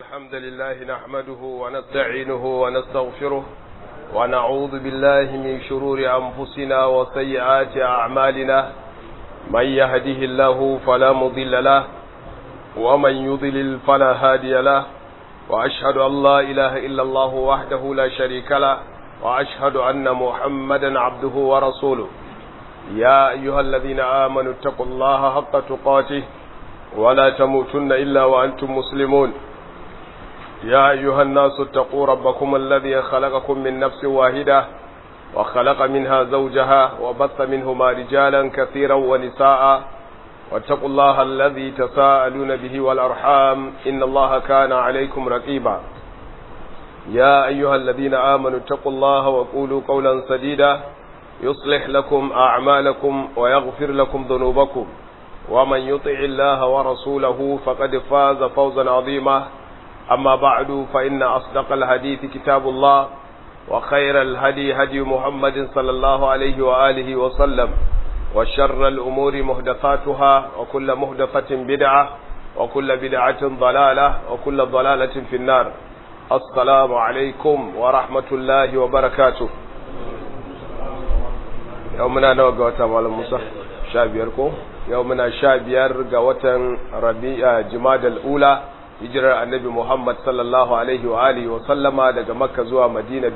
الحمد لله نحمده ونستعينه ونستغفره ونعوذ بالله من شرور أنفسنا وسيئات أعمالنا من يهده الله فلا مضل له ومن يضلل فلا هادي له وأشهد أن لا إله إلا الله وحده لا شريك له وأشهد أن محمدا عبده ورسوله يا أيها الذين آمنوا اتقوا الله حق تقاته ولا تموتن إلا وأنتم مسلمون يا أيها الناس اتقوا ربكم الذي خلقكم من نفس واحدة وخلق منها زوجها وبث منهما رجالا كثيرا ونساء واتقوا الله الذي تساءلون به والأرحام إن الله كان عليكم رقيبا يا أيها الذين آمنوا اتقوا الله وقولوا قولا سديدا يصلح لكم أعمالكم ويغفر لكم ذنوبكم ومن يطع الله ورسوله فقد فاز فوزا عظيما أما بعد فإن أصدق الحديث كتاب الله وخير الهدي هدي محمد صلى الله عليه وآله وسلم وشر الأمور مهدفاتها وكل مهدفة بدعة وكل بدعة ضلالة وكل ضلالة في النار السلام عليكم ورحمة الله وبركاته يومنا نوغا وتعالى موسى شابيركم يومنا شابير غوتن ربيع جماد الأولى hijirar annabi Muhammad sallallahu alaihi wa alihi wa sallama daga Makka zuwa Madina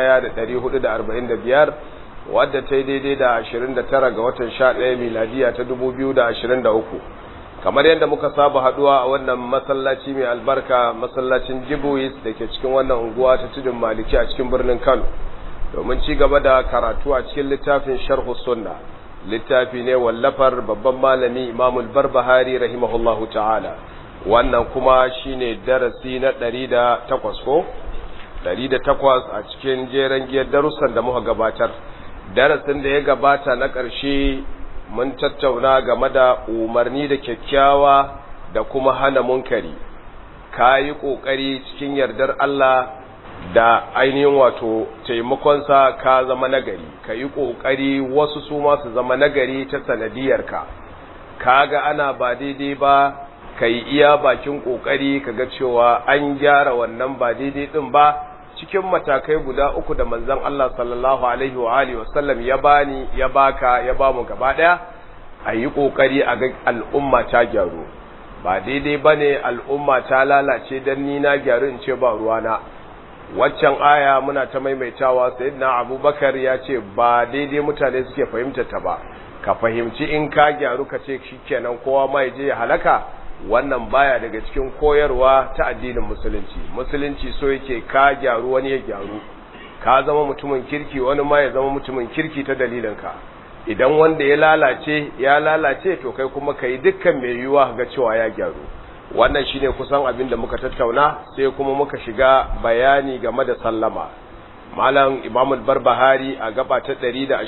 1445 wadda ta yi daidai da 29 ga watan 11 miladiya ta 2023 kamar yadda muka saba haduwa a wannan masallaci mai albarka masallacin Jibuis da ke cikin wannan unguwa ta tudun Maliki a cikin birnin Kano domin ci gaba da karatu a cikin littafin Sharh Sunna littafi ne wallafar babban malami Imamul Barbahari rahimahullahu ta'ala wannan kuma shine darasi na ɗari da takwas ko ɗari da takwas a cikin jeren giyar darussan da muka gabatar darasin da ya gabata na ƙarshe mun tattauna game da umarni da kyakkyawa da kuma hana munkari ka yi ƙoƙari cikin yardar Allah da ainihin wato taimakonsa ka zama nagari ka yi ƙoƙari wasu su ma su zama nagari ta sanadiyarka ka ga ana ba daidai ba ka yi iya bakin ƙoƙari ka ga cewa an gyara wannan ba daidai ɗin ba cikin matakai guda uku da manzon Allah sallallahu alaihi wa alihi wasallam ya bani ya baka ya ba mu gaba ɗaya a yi ƙoƙari a ga al'umma ta gyaru ba daidai ba ne al'umma ta lalace don ni na gyaru in ce ba ruwana waccan aya muna ta maimaitawa sayyidina abubakar ya ce ba daidai mutane suke fahimta ta ba ka fahimci in ka gyaru ka ce shikenan kowa ma ya je ya halaka wannan baya daga cikin koyarwa ta addinin musulunci musulunci so yake ka gyaru wani ya gyaru ka zama mutumin kirki wani ma ya zama mutumin kirki ta dalilinka idan wanda ya lalace ya lalace to kai kuma kai dukkan mai yiwuwa ga cewa ya gyaru wannan shine kusan abin da muka tattauna sai kuma muka shiga bayani game da sallama malam imam al-barbahari a gaba ta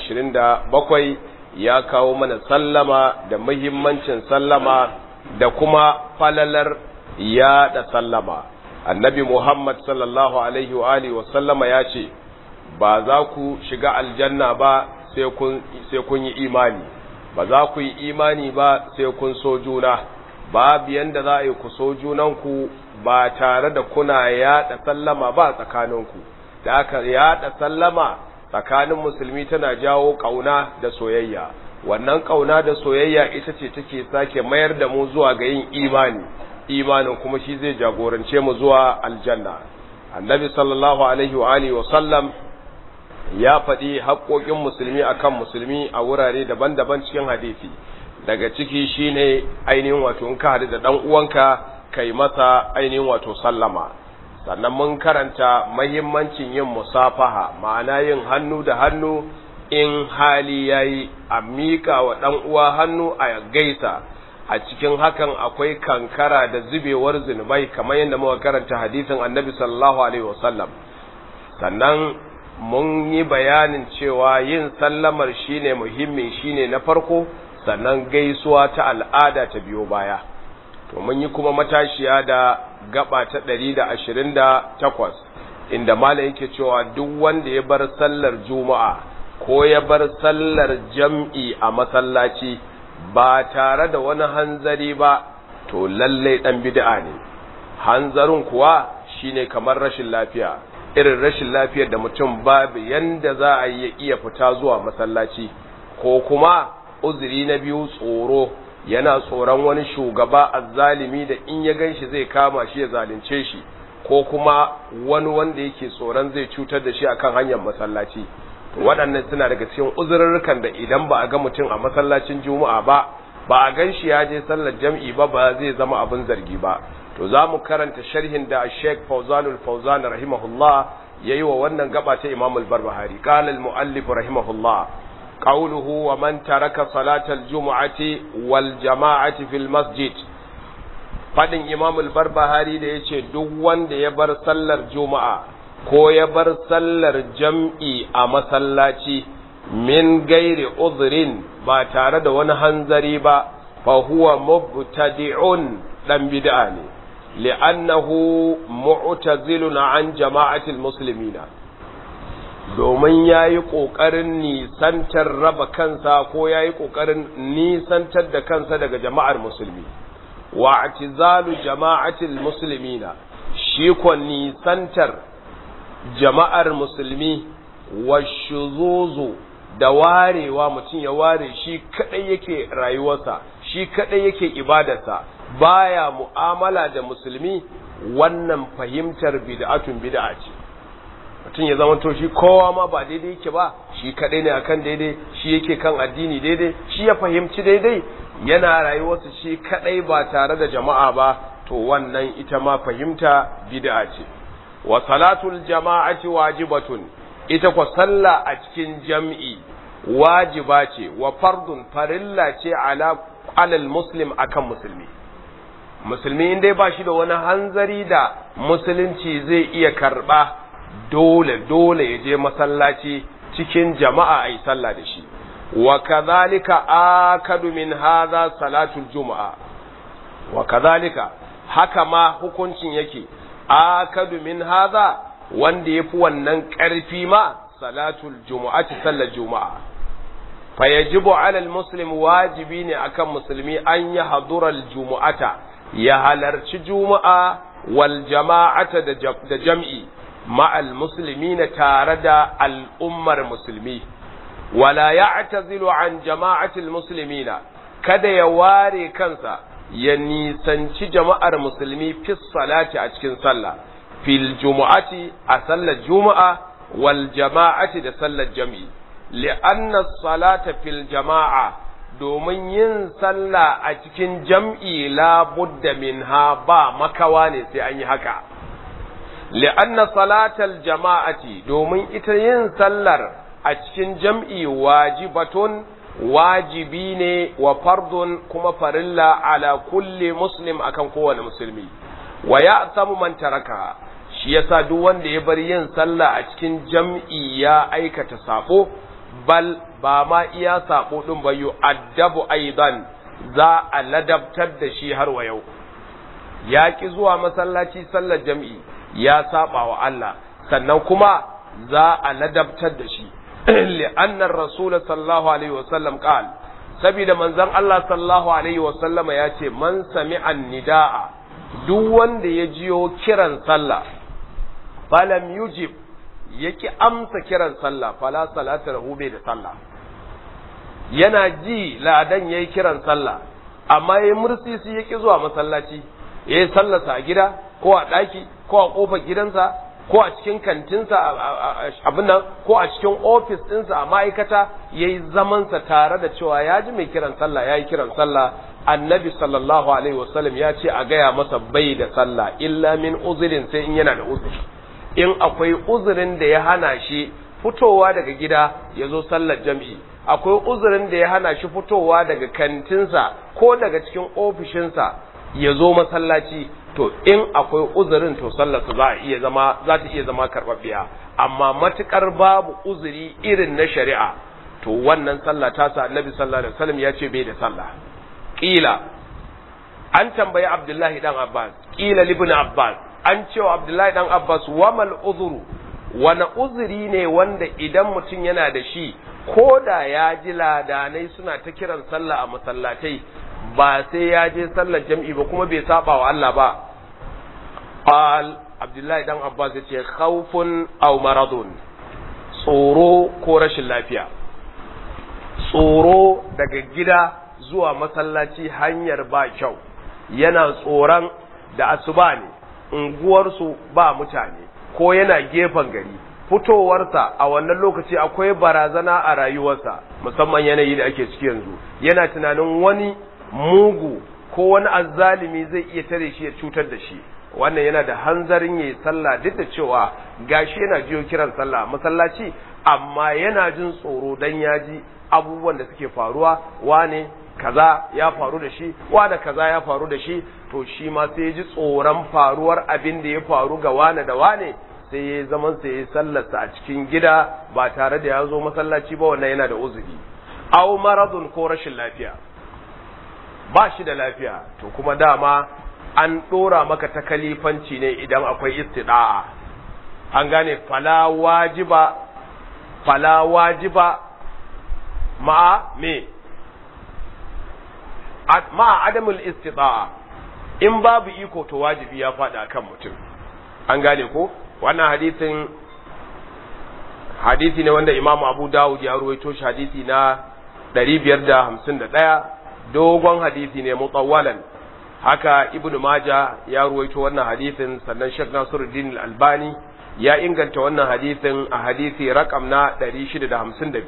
127 ya kawo mana sallama da muhimmancin sallama da kuma falalar ya da sallama annabi muhammad sallallahu alaihi wa alihi wa sallama ya ce ba za ku shiga aljanna ba sai kun yi imani ba za ku yi imani ba sai kun so juna babu yanda za a yi ku so junanku ba tare da kuna yaɗa sallama ba tsakaninku da aka yaɗa sallama tsakanin musulmi tana jawo ƙauna da soyayya wannan ƙauna da soyayya ita ce take sake mayar da mu zuwa ga yin imani imanin kuma shi zai jagorance mu zuwa aljanna annabi sallallahu alaihi wa alihi wa sallam ya faɗi haƙoƙin musulmi akan musulmi a wurare daban-daban cikin hadisi daga ciki shine ainihin wato in ka haɗu da ɗan uwanka kai masa ainihin wato sallama sannan mun karanta mahimmancin yin musafaha ma'ana yin hannu da hannu in hali yayi a miƙa wa ɗan uwa hannu a gaisa a cikin hakan akwai kankara da zubewar zunubai kamar yadda muka karanta hadisin annabi sallallahu alaihi wasallam sannan mun yi bayanin cewa yin sallamar shine muhimmi shine na farko sannan gaisuwa ta al'ada ta biyo baya to mun yi kuma matashiya da gaba ta 128 inda malam yake cewa duk wanda ya bar sallar juma'a ko ya bar sallar jam'i a masallaci ba tare da wani hanzari ba to lallai dan bid'a ne hanzarin kuwa shine kamar rashin lafiya irin rashin lafiyar da mutum babu yanda za a yi iya fita zuwa masallaci ko kuma uzuri na biyu tsoro yana tsoron wani shugaba azzalimi da in ya ganshi zai kama shi ya zalunce shi ko kuma wani wanda yake tsoron zai cutar da shi akan hanyar masallaci waɗannan suna daga cikin uzurrukan da idan ba a ga mutum a masallacin juma'a ba ba a gan shi ya je sallar jam'i ba ba zai zama abin zargi ba to za mu karanta sharhin da Sheikh Fawzanul Fawzan rahimahullah yayi wa wannan gaba ta Imam al-Barbahari qala al-muallif rahimahullah qawluhu wa man taraka salatal jumu'ati wal jama'ati fil masjid fadin Imam al-Barbahari da yace duk wanda ya bar sallar juma'a ko ya bar sallar jam'i a masallaci min gairi uzrin ba tare da wani hanzari ba fa huwa mubtadi'un dan bid'a ne li'annahu mu'tazilun an jama'atil muslimina domin yayi kokarin nisantar raba kansa ko yayi kokarin nisantar da kansa daga jama'ar musulmi wa i'tizalu jama'atil muslimina shi ko nisantar jama'ar musulmi wa shuzuzu da warewa mutum ya ware shi kadai yake rayuwarsa shi kadai yake ibadarsa baya mu'amala da musulmi wannan fahimtar bid'atun bid'a ce mutum ya zama to shi kowa ma ba daidai yake ba shi kadai ne akan daidai shi yake kan addini daidai shi ya fahimci daidai yana rayuwarsa shi kadai ba tare da jama'a ba to wannan ita ma fahimta bid'a ce wa salatul jama'ati wajibatun ita kwa sallah a cikin jam'i wajiba ce wa fardun farilla ce ala alal muslim akan musulmi musulmi in dai ba shi da wani hanzari da musulunci zai iya karba dole dole ya je masallaci cikin jama'a a yi sallah da shi wa kadhalika akadu min hadha salatul juma'a wa kadhalika haka ma hukuncin yake akadu min hadha wanda yafi wannan ƙarfi ma salatul jumu'ati sallar juma'a fa yajibu ala almuslim wajibi ne akan musulmi an ya hadura aljumu'ata ya halarci juma'a wal jama'ata da jam'i ma'al muslimina tare da al'ummar musulmi wala ya'tazilu an jama'atil muslimina kada ya ware kansa ya nisanci jama'ar musulmi fi salati a cikin sallah fil jumu'ati a sallar juma'a wal jama'ati da sallar jam'i li'anna salata fil jama'a domin yin sallah a cikin jam'i la budda minha ba makawa ne sai an yi haka li'anna salatal jama'ati domin ita yin sallar a cikin jam'i wajibatun wajibi ne wa fardun kuma farilla ala kulli muslim akan kowane musulmi wa ya samu man taraka shi yasa duk wanda ya bar yin sallah a cikin jam'i ya aikata sabo bal ba ma iya sabo din ba addabu aidan za a ladabtar da shi har wa yau ya ki zuwa masallaci sallar jam'i ya saba wa Allah sannan kuma za a ladabtar da shi li'anna ar-rasul sallallahu alaihi wasallam qal saboda manzon Allah sallallahu alaihi wasallam ya ce man sami'a nidaa duk wanda ya jiyo kiran sallah falam yujib yaki amsa kiran sallah fala salata lahu bai da sallah yana ji ladan yayi kiran sallah amma yayi mursisi yaki zuwa masallaci yayi sallarsa a gida ko a daki ko a kofar gidansa ko a cikin kantinsa abin nan ko a cikin ofis ɗinsa a ma'aikata yayi zamansa tare da cewa ya ji mai kiran sallah yayi kiran sallah annabi sallallahu alaihi wasallam ya ce a gaya masa bai da sallah illa min uzurin sai in yana da uzuri in akwai uzurin da ya hana shi fitowa daga gida ya zo sallar jam'i akwai uzurin da ya hana shi fitowa daga kantinsa ko daga cikin ofishinsa ya zo masallaci to in akwai uzurin to sallarsa za a iya zama za ta iya zama karɓaɓɓiya amma matukar babu uzuri irin na shari'a to wannan sallah ta sa annabi sallallahu alaihi wasallam ya ce bai da sallah kila an tambayi abdullahi dan abbas kila libn abbas an cewa abdullahi dan abbas wamal uzuru wani uzuri ne wanda idan mutum yana da shi ko da ya ji ladanai suna ta kiran sallah a masallatai ba sai ya je sallar jam'i ba kuma bai saba wa Allah ba qal abdullahi dan abbas yace khawfun aw maradun tsoro ko rashin lafiya tsoro daga gida zuwa masallaci hanyar ba kyau yana tsoron da asuba ne unguwarsu ba mutane ko yana gefen gari fitowarsa a wannan lokaci akwai barazana a rayuwarsa musamman yanayi da ake ciki yanzu yana tunanin wani mugu ko wani azzalimi zai iya tare shi ya cutar da shi wannan yana da hanzarin yayi sallah duk da cewa gashi yana jiyo kiran sallah masallaci amma yana jin tsoro dan ya ji abubuwan da suke faruwa wane kaza ya faru da shi wane kaza ya faru da shi to shi ma sai ya ji tsoron faruwar abin da ya faru ga wane da wane sai ya zaman sai ya sallarsa a cikin gida ba tare da ya zo masallaci ba wannan yana da uzuri aw maradun ko rashin lafiya ba shi da lafiya to kuma dama an dora maka ta kalifanci ne idan akwai istida'a an gane fala wajiba fala wajiba ma'a me ma'a adamul istida'a in babu iko to wajibi ya faɗa kan mutum an gane ko wannan hadisin hadisi ne wanda imamu abu dawud ya ruwaito shi hadisi na 551 dogon hadisi ne mutawwalan haka ibnu maja ya ruwaito wannan hadisin sannan shek nasiruddin albani ya inganta wannan hadisin a hadisi rakam na 652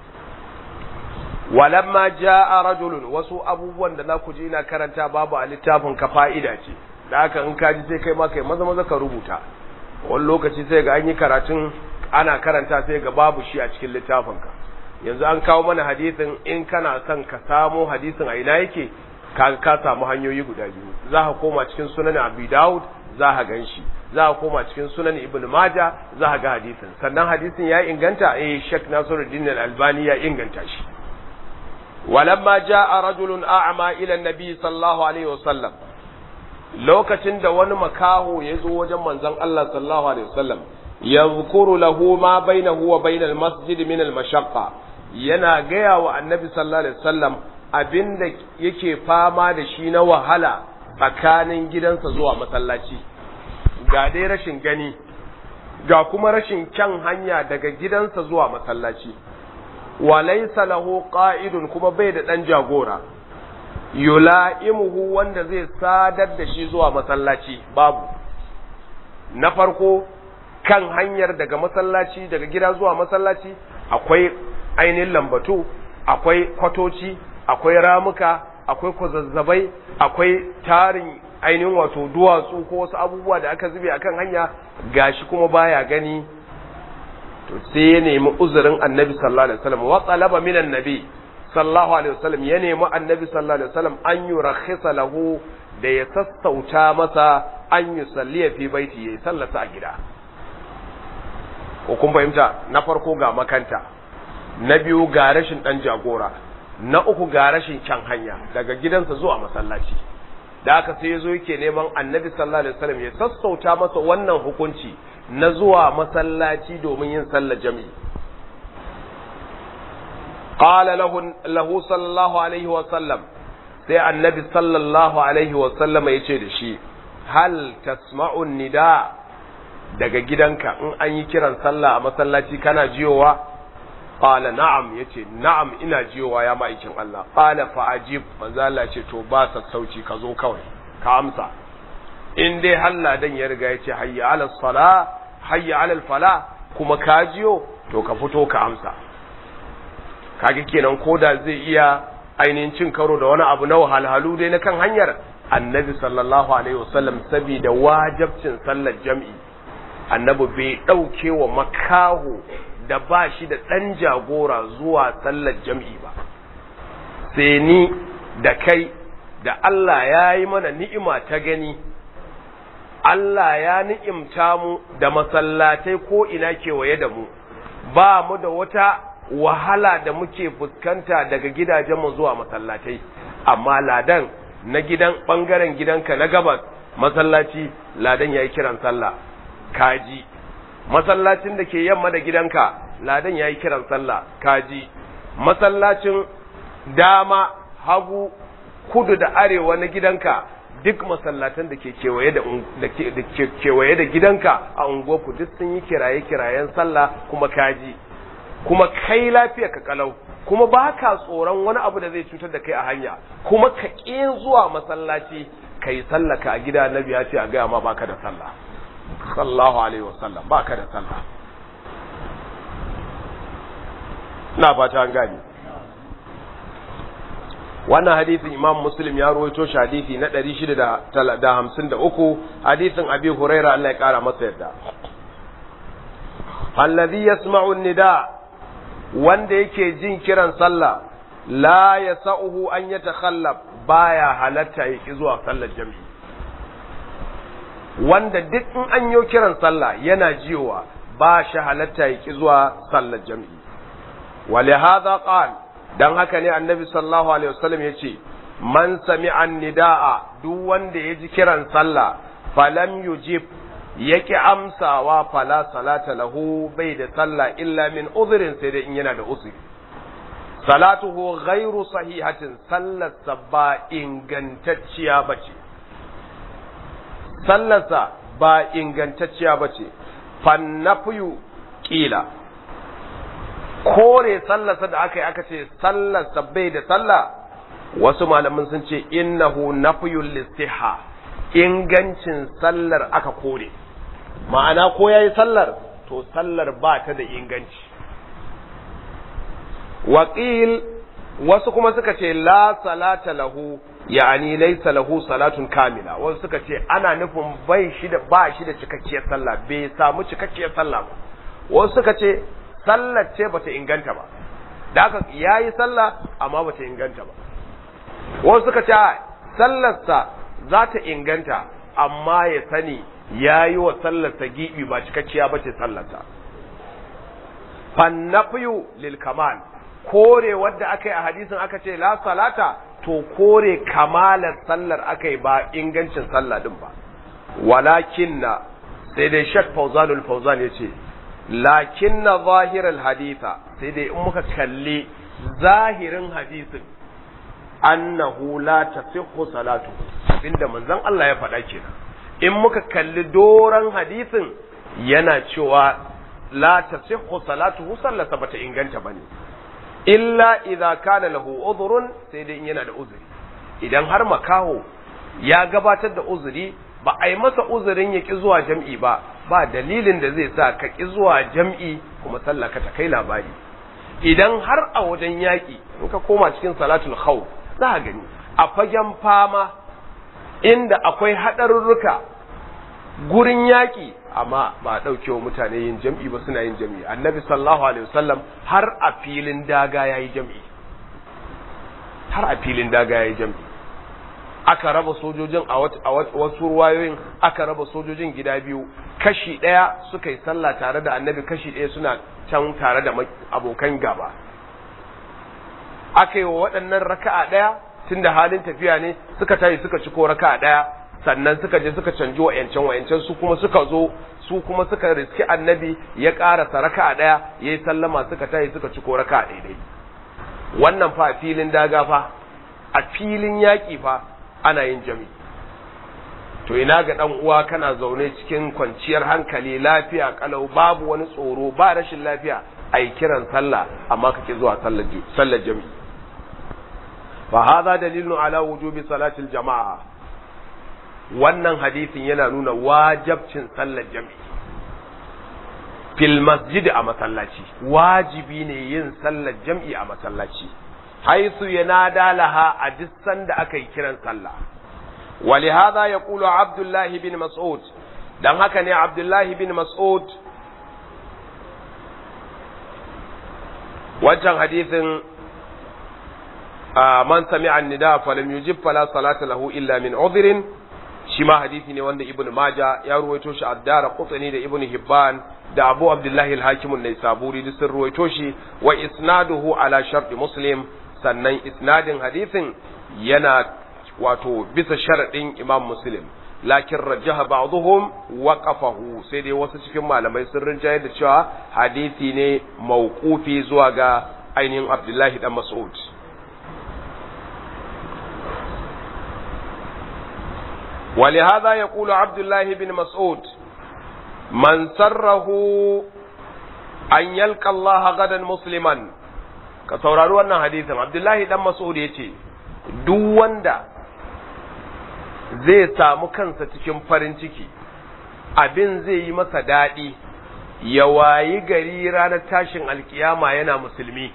walamma jaa rajulun wasu abubuwan da za ku ji ina karanta babu a littafin ka fa'ida ce da haka in ka ji sai kai ma kai maza maza ka rubuta wani lokaci sai ga an yi karatun ana karanta sai ga babu shi a cikin littafinka yanzu an kawo mana hadisin in kana son ka samo hadisin a ina yake ka ka samu hanyoyi guda biyu za ka koma cikin sunan abi daud za ka gan shi za ka koma cikin sunan ibn maja za ka ga hadisin sannan hadisin ya inganta eh shek nasiruddin al-albani ya inganta shi walamma jaa rajulun a'ma ila an-nabi sallallahu alaihi wasallam lokacin da wani makaho ya zo wajen manzon Allah sallallahu alaihi wasallam yadhkuru lahu ma bainahu wa bainal masjid min al mashaqqa yana gaya wa annabi sallallahu alaihi wasallam abinda yake fama da shi na wahala tsakanin gidansa zuwa masallaci ga dai rashin gani ga kuma rashin kyan hanya daga gidansa zuwa masallaci wa laysa lahu qa'idun kuma bai da dan jagora yula'imuhu wanda zai sadar da shi zuwa masallaci babu na farko kan hanyar daga masallaci daga gida zuwa masallaci akwai ainihin lambatu akwai kwatoci akwai ramuka akwai kwazazzabai akwai tarin ainihin wato duwatsu ko wasu abubuwa da aka zube akan hanya gashi kuma baya gani to sai ya nemi uzurin annabi sallallahu alaihi wasallam wa talaba minan nabi sallallahu alaihi wasallam ya nemi annabi sallallahu alaihi wasallam an yurakhisa lahu da ya sassauta masa an yi salliya fi baiti yayi sallata a gida ko kun fahimta na farko ga makanta na biyu ga rashin dan jagora na uku ga rashin can hanya daga gidansa zuwa masallaci da aka sai yazo yake neman annabi sallallahu alaihi wasallam ya sassauta masa wannan hukunci na zuwa masallaci domin yin sallar jami'i qala lahu lahu sallallahu alaihi wasallam sai annabi sallallahu alaihi wasallam ya ce da shi hal tasma'un nida daga gidanka in an yi kiran sallah a masallaci kana jiyowa qala na'am yace na'am ina jiyowa ya ma'aikin Allah qala fa ajib manzo Allah ce to ba sassauci ka zo kawai ka amsa in dai Allah dan ya riga yace hayya ala sala hayya ala fala kuma ka jiyo to ka fito ka amsa kage kenan koda zai iya ainihin cin karo da wani abu na wahalhalu dai na kan hanyar annabi sallallahu alaihi wasallam saboda wajabcin sallar jam'i annabi bai ɗauke wa makaho da ba shi da ɗan jagora zuwa sallar jam'i ba sai ni da kai da Allah ya yi mana ni'ima ta gani Allah ya ni'imta mu da masallatai ko ina kewaye da mu ba mu da wata wahala da muke fuskanta daga gidajenmu zuwa masallatai amma ladan na gidan ɓangaren gidanka na gabas masallaci ladan ya yi kiran sallah kaji masallacin da ke yamma da gidanka ladan ya yi kiran sallah kaji masallacin dama hagu kudu da arewa na gidanka duk masallatan da ke kewaye da ke kewaye da gidanka a unguwarku duk sun yi kiraye kirayen sallah kuma kaji kuma kai lafiya ka kalau kuma ba ka tsoron wani abu da zai cutar da kai a hanya kuma ka ƙin zuwa masallaci ka yi sallaka a gida na biya ce a gaya ma baka da sallah sallahu alaihi wasallam baka da sallah na fata an gani wannan hadisin imam muslim ya rawaito shi hadisi na 653 hadisin abi huraira Allah ya kara masa yadda alladhi yasma'u nida wanda yake jin kiran sallah la yasa'uhu an yatakhallab baya halatta yake zuwa sallar jami'i wanda duk in an yi kiran sallah yana jiyowa ba shi halatta yake zuwa sallar jami'i ولهذا قال dan haka ne annabi sallallahu alaihi wasallam yace man sami'a nidaa duk wanda ya ji kiran sallah falam yujib yake amsawa fala salata lahu bai da sallah illa min udhrin sai dai in yana da uzuri salatuhu ghairu sahihatin sallarsa ba ingantacciya bace sallarsa ba ingantacciya bace fannafiyu kila kore sallarsa da aka yi aka ce sallarsa bai da sallah wasu malamin sun ce innahu nafiyul listiha ingancin sallar aka kore ma'ana ko yayi sallar to sallar ba ta da inganci waqil wasu kuma suka ce la salata lahu ya'ani laysa lahu salatun kamila wasu suka ce ana nufin bai shi da ba shi da cikakkiyar sallah bai samu cikakkiyar sallah ba wasu suka ce sallar ce bata inganta ba da haka yayi sallah amma bata inganta ba wasu suka ce sallarsa za ta inganta amma ya sani yayi wa sallarsa gibi ba cikakkiya bace sallarsa fannafiyu lil kamal kore wadda aka yi a hadisin aka ce la salata to kore kamalar sallar aka yi ba ingancin sallah din ba walakinna sai dai shak fauzanul fauzan ya ce lakin na zahirar haditha sai dai in muka kalli zahirin hadisin annahu la tasihhu salatu abinda manzon Allah ya faɗa kenan in muka kalli doran hadisin yana cewa la tasihhu salatuhu sallarsa bata inganta bane illa idza kana lahu udhrun sai dai in yana da uzuri idan har makaho ya gabatar da uzuri ba a yi masa uzurin ya ki zuwa jam'i ba ba dalilin da zai sa ka ki zuwa jam'i kuma sallah ka ta kai labari idan har a wajen yaƙi in ka koma cikin salatul khawf za a gani a fagen fama inda akwai haɗarurruka gurin yaƙi amma ba a ɗauke wa mutane yin jam'i ba suna yin jam'i annabi sallallahu alaihi wasallam har a filin daga ya yi jam'i har a filin daga ya yi jam'i aka raba sojojin a wasu ruwayoyin aka raba sojojin gida biyu kashi ɗaya suka yi sallah tare da annabi kashi ɗaya suna can tare da abokan gaba aka yi wa waɗannan raka'a ɗaya tun da halin tafiya ne suka tayi suka ci ko raka'a ɗaya sannan suka je suka canji wa'yancan wa'yancan su kuma suka zo su kuma suka riski annabi ya ƙarasa raka'a ɗaya ya yi sallama suka tayi suka ci ko raka'a ɗaya wannan fa a filin daga fa a filin yaƙi fa ana yin jami to ina ga dan uwa kana zaune cikin kwanciyar hankali lafiya kalau babu wani tsoro ba rashin lafiya ai kiran sallah amma kake zuwa sallar sallar jami fa hadha dalilun ala wujubi salatil jama'a wannan hadisin yana nuna wajibcin sallar jami fil masjid a masallaci wajibi ne yin sallar jam'i a masallaci haisu yanada laha a duk sanda aka yi kiran sallah ولهذا يقول عبد الله بن مسعود dan haka ne Abdullahi bin Mas'ud wancan hadisin man sami'a an-nida falam yujib fala salata lahu illa min udhrin shi ma hadisi ne wanda Ibn Majah ya ruwaito shi Ad-Dara Qutni da Ibn Hibban da Abu Abdullahi al-Hakim an-Naisaburi duk sun ruwaito shi wa isnaduhu ala sharti Muslim sannan isnadin hadisin yana wato bisa sharaɗin imam muslim lakin rajaha ba'dhum waqafahu sai dai wasu cikin malamai sun rinjaye da cewa hadisi ne mauqufi zuwa ga ainihin abdullahi dan mas'ud ولهذا يقول عبد الله بن مسعود من سره أن يلقى الله غدا مسلما ka saurari wannan hadisin abdullahi dan mas'ud ya ce duk wanda zai samu kansa cikin farin ciki abin zai yi masa daɗi ya wayi gari ranar tashin alkiyama yana musulmi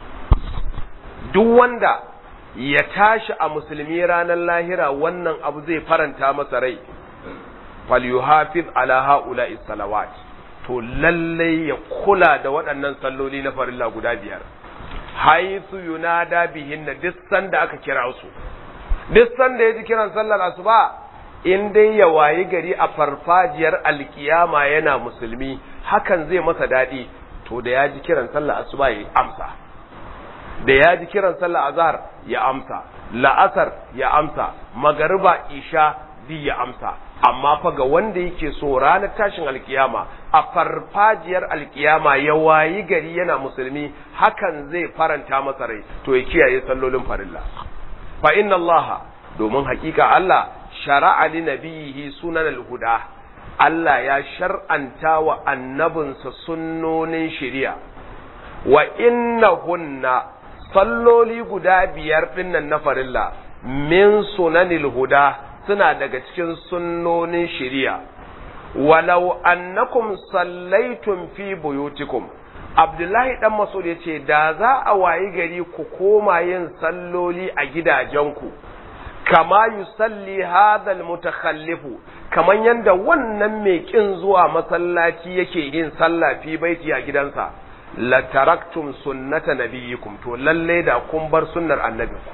duk wanda ya tashi a musulmi ranar lahira wannan abu zai faranta masa rai falyuhafiz ala haula'i salawat to lallai ya kula da waɗannan salloli na farilla guda biyar haithu yunada bihinna duk sanda aka kira su duk sanda ya ji kiran sallar asuba in dai ya wayi gari a farfajiyar alkiyama yana musulmi hakan zai masa daɗi to da ya ji kiran sallar asuba ya amsa da ya ji kiran sallar azhar ya amsa la'asar ya amsa magariba isha di ya amsa amma fa ga wanda yake so ranar tashin alkiyama a farfajiyar alkiyama ya wayi gari yana musulmi hakan zai faranta masa rai to ya kiyaye sallolin farilla fa inna allaha domin hakika Allah shara'a li nabiyihi sunan al-huda Allah ya shar'anta wa annabinsa sunnonin shari'a wa innahunna salloli guda biyar dinnan na farilla min sunanil huda suna daga cikin sunnonin shari'a walau annakum sallaitum fi buyutikum Abdullahi dan Mas'ud yace da za a wayi gari ku koma yin salloli a gidajenku kama yusalli hadha almutakhallifu kaman yanda wannan mai kin zuwa masallaci yake yin sallah fi baiti a gidansa la taraktum sunnata nabiyikum to lalle da kun bar sunnar annabinku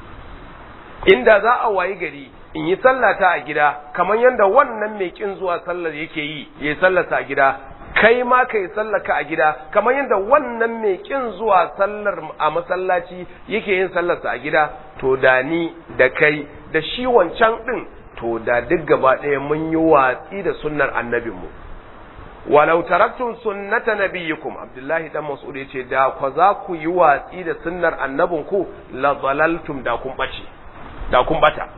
inda za a wayi gari in yi sallata a gida kamar yadda wannan mai kin zuwa sallar yake yi ya sallata a gida kai ma kai sallaka a gida kamar yadda wannan mai kin zuwa sallar a masallaci yake yin sallarsa a gida to da ni da kai da shi wancan din to da duk gaba ɗaya mun yi watsi da sunnar annabinmu walau taraktum sunnata nabiyikum abdullahi dan mas'ud yace da kwa za ku yi watsi da sunnar annabinku la dalaltum da kun bace da kun bata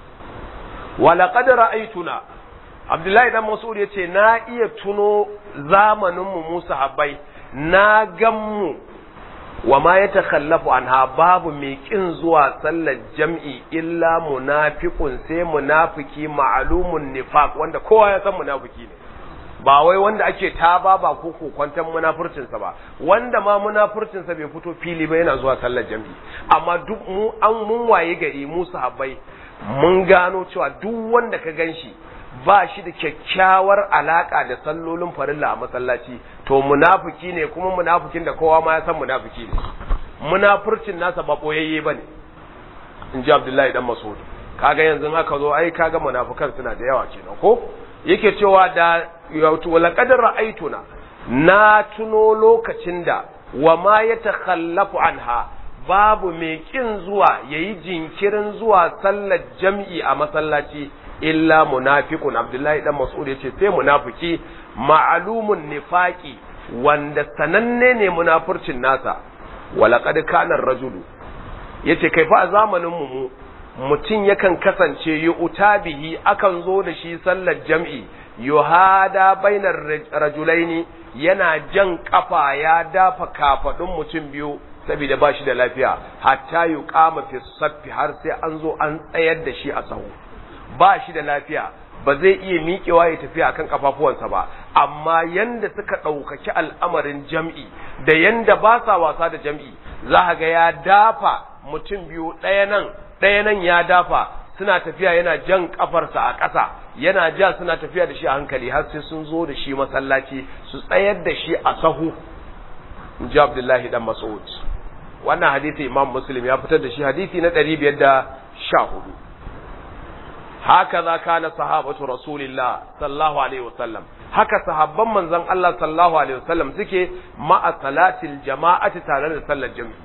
walaƙad ra'aituna abdullahi dan mas'ud yace na iya tuno zamanin mu Musa habbai na gan mu wa ma ya takhallafu anha babu mai kin zuwa sallar jam'i illa munafiqun sai munafiki ma'lumun nifaq wanda kowa ya san munafiki ne ba wai wanda ake taba ba ko kokwantan munafurcinsa ba wanda ma munafurcinsa bai fito fili ba yana zuwa sallar jam'i amma duk mu an mun waye gari mu sahabbai mun gano cewa duk wanda ka ganshi ba shi da kyakkyawar alaka da sallolin farilla a masallaci to munafiki ne kuma munafikin da kowa ma ya san munafiki ne munafurcin nasa ba boyayye bane in ji Abdullahi dan Mas'ud kaga yanzu haka zo ai kaga munafikan suna da yawa kenan ko yake cewa da walaqad ra'aytuna na tuno lokacin da wa ma yatakhallafu anha babu mai kin zuwa yayi jinkirin zuwa sallar jam'i a masallaci illa munafiqun abdullahi dan mas'ud yace sai munafiki ma'lumun nifaqi wanda sananne ne munafurcin nasa walaqad kana rajulu yace kai fa a zamanin mu mutum yakan kasance yu'ta bihi akan zo da shi sallar jam'i yuhada bainar rajulaini yana jan kafa ya dafa kafadun mutum biyu saboda ba shi da lafiya hatta yi kama fi saffi har sai an zo an tsayar da shi a sahu ba shi da lafiya ba zai iya miƙewa ya tafiya akan kafafuwansa ba amma yanda suka ɗaukaki al'amarin jam'i da yanda ba sa wasa da jam'i za ga ya dafa mutum biyu ɗaya nan ɗaya nan ya dafa suna tafiya yana jan kafarsa a ƙasa yana ja suna tafiya da shi a hankali har sai sun zo da shi masallaci su tsayar da shi a sahu in ji abdullahi dan mas'ud wannan hadisi imam muslim ya fitar da shi hadisi na ɗari biyar da sha hudu haka za kana sahabatu rasulillah sallallahu alaihi wasallam haka sahabban manzon Allah sallallahu alaihi wasallam suke ma'a salatil jama'ati tare da sallar jami'i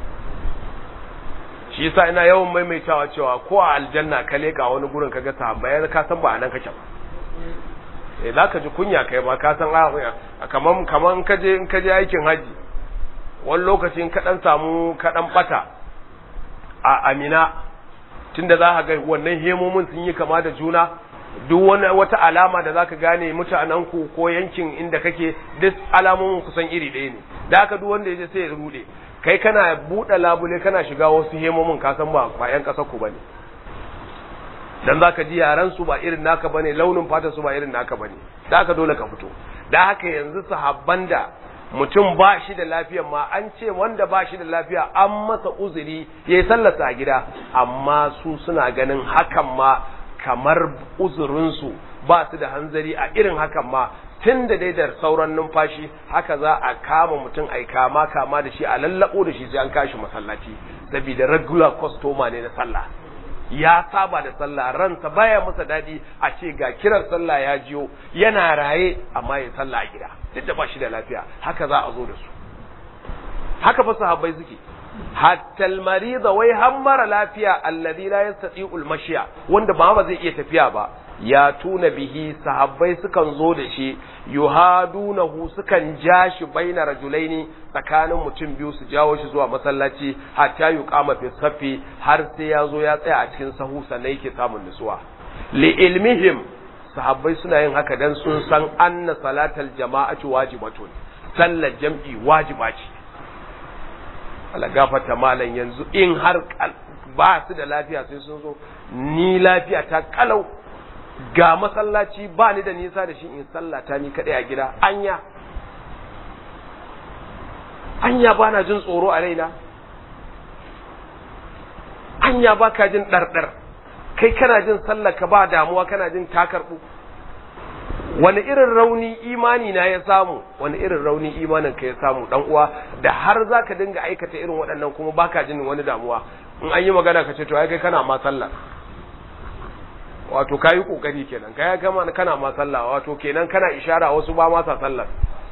shi yasa ina yawan maimaitawa cewa ko a aljanna ka leka wani gurin kaga sahabbai ka san ba anan kake ba eh zaka ji kunya kai ba ka san kaman kaman kaje in kaje aikin haji wani lokacin ka dan samu ka dan bata a Amina tunda za ka ga wannan hemomin sun yi kama da juna duk wani wata alama da zaka gane mutanen ku ko yankin inda kake duk alamomin kusan iri ɗaya ne da haka duk wanda yaje sai ya rude kai kana buɗe labule kana shiga wasu hemomin ka san ba ba yan ƙasar ku bane dan zaka ji yaran su ba irin naka bane launin fata su ba irin naka bane da haka dole ka fito da haka yanzu sahabban da mutum ba shi da lafiya ma an ce wanda ba shi da lafiya an masa uzuri ya yi sallasa a gida amma su suna ganin hakan ma kamar uzurinsu ba su da hanzari a irin hakan ma tun da dai da sauran numfashi haka za a kama mutum a kama kama da shi a lallabo da shi sai an kashi masallaci saboda regular customer ne na sallah ya saba da sallah ransa baya masa dadi a ce ga kiran sallah ya jiyo yana raye amma ya sallah a gida duk da ba shi da lafiya haka za a zo da su haka fa sahabbai suke hatta almarida wai har mara lafiya alladhi la yastati'u almashya wanda ba ba zai iya tafiya ba ya tuna bihi sahabbai sukan zo da shi yuhadunahu sukan ja shi baina rajulaini tsakanin mutum biyu su jawo shi zuwa masallaci hatta yuqama fi safi har sai ya zo ya tsaya a cikin sahu sannan yake samun nutsuwa li ilmihim sahabbai suna yin haka dan sun san anna salatal jama'ati wajibatun sallar jam'i wajiba ce Allah gafarta malam yanzu in har ba su da lafiya sai sun zo ni lafiya ta kalau ga masallaci ba ni da nisa da shi in sallata ni kadai a gida anya anya ba na jin tsoro a raina anya ba ka jin ɗarɗar kai kana jin sallaka ba damuwa kana jin takarɓu wani irin rauni imani na ya samu wani irin rauni imanin ka ya samu dan uwa da har zaka dinga aikata irin waɗannan kuma baka jin wani damuwa in an yi magana ka ce to ai kai kana ma sallah wato kayi kokari kenan kai kama kana ma sallah wato kenan kana ishara wasu ba ma sa sallar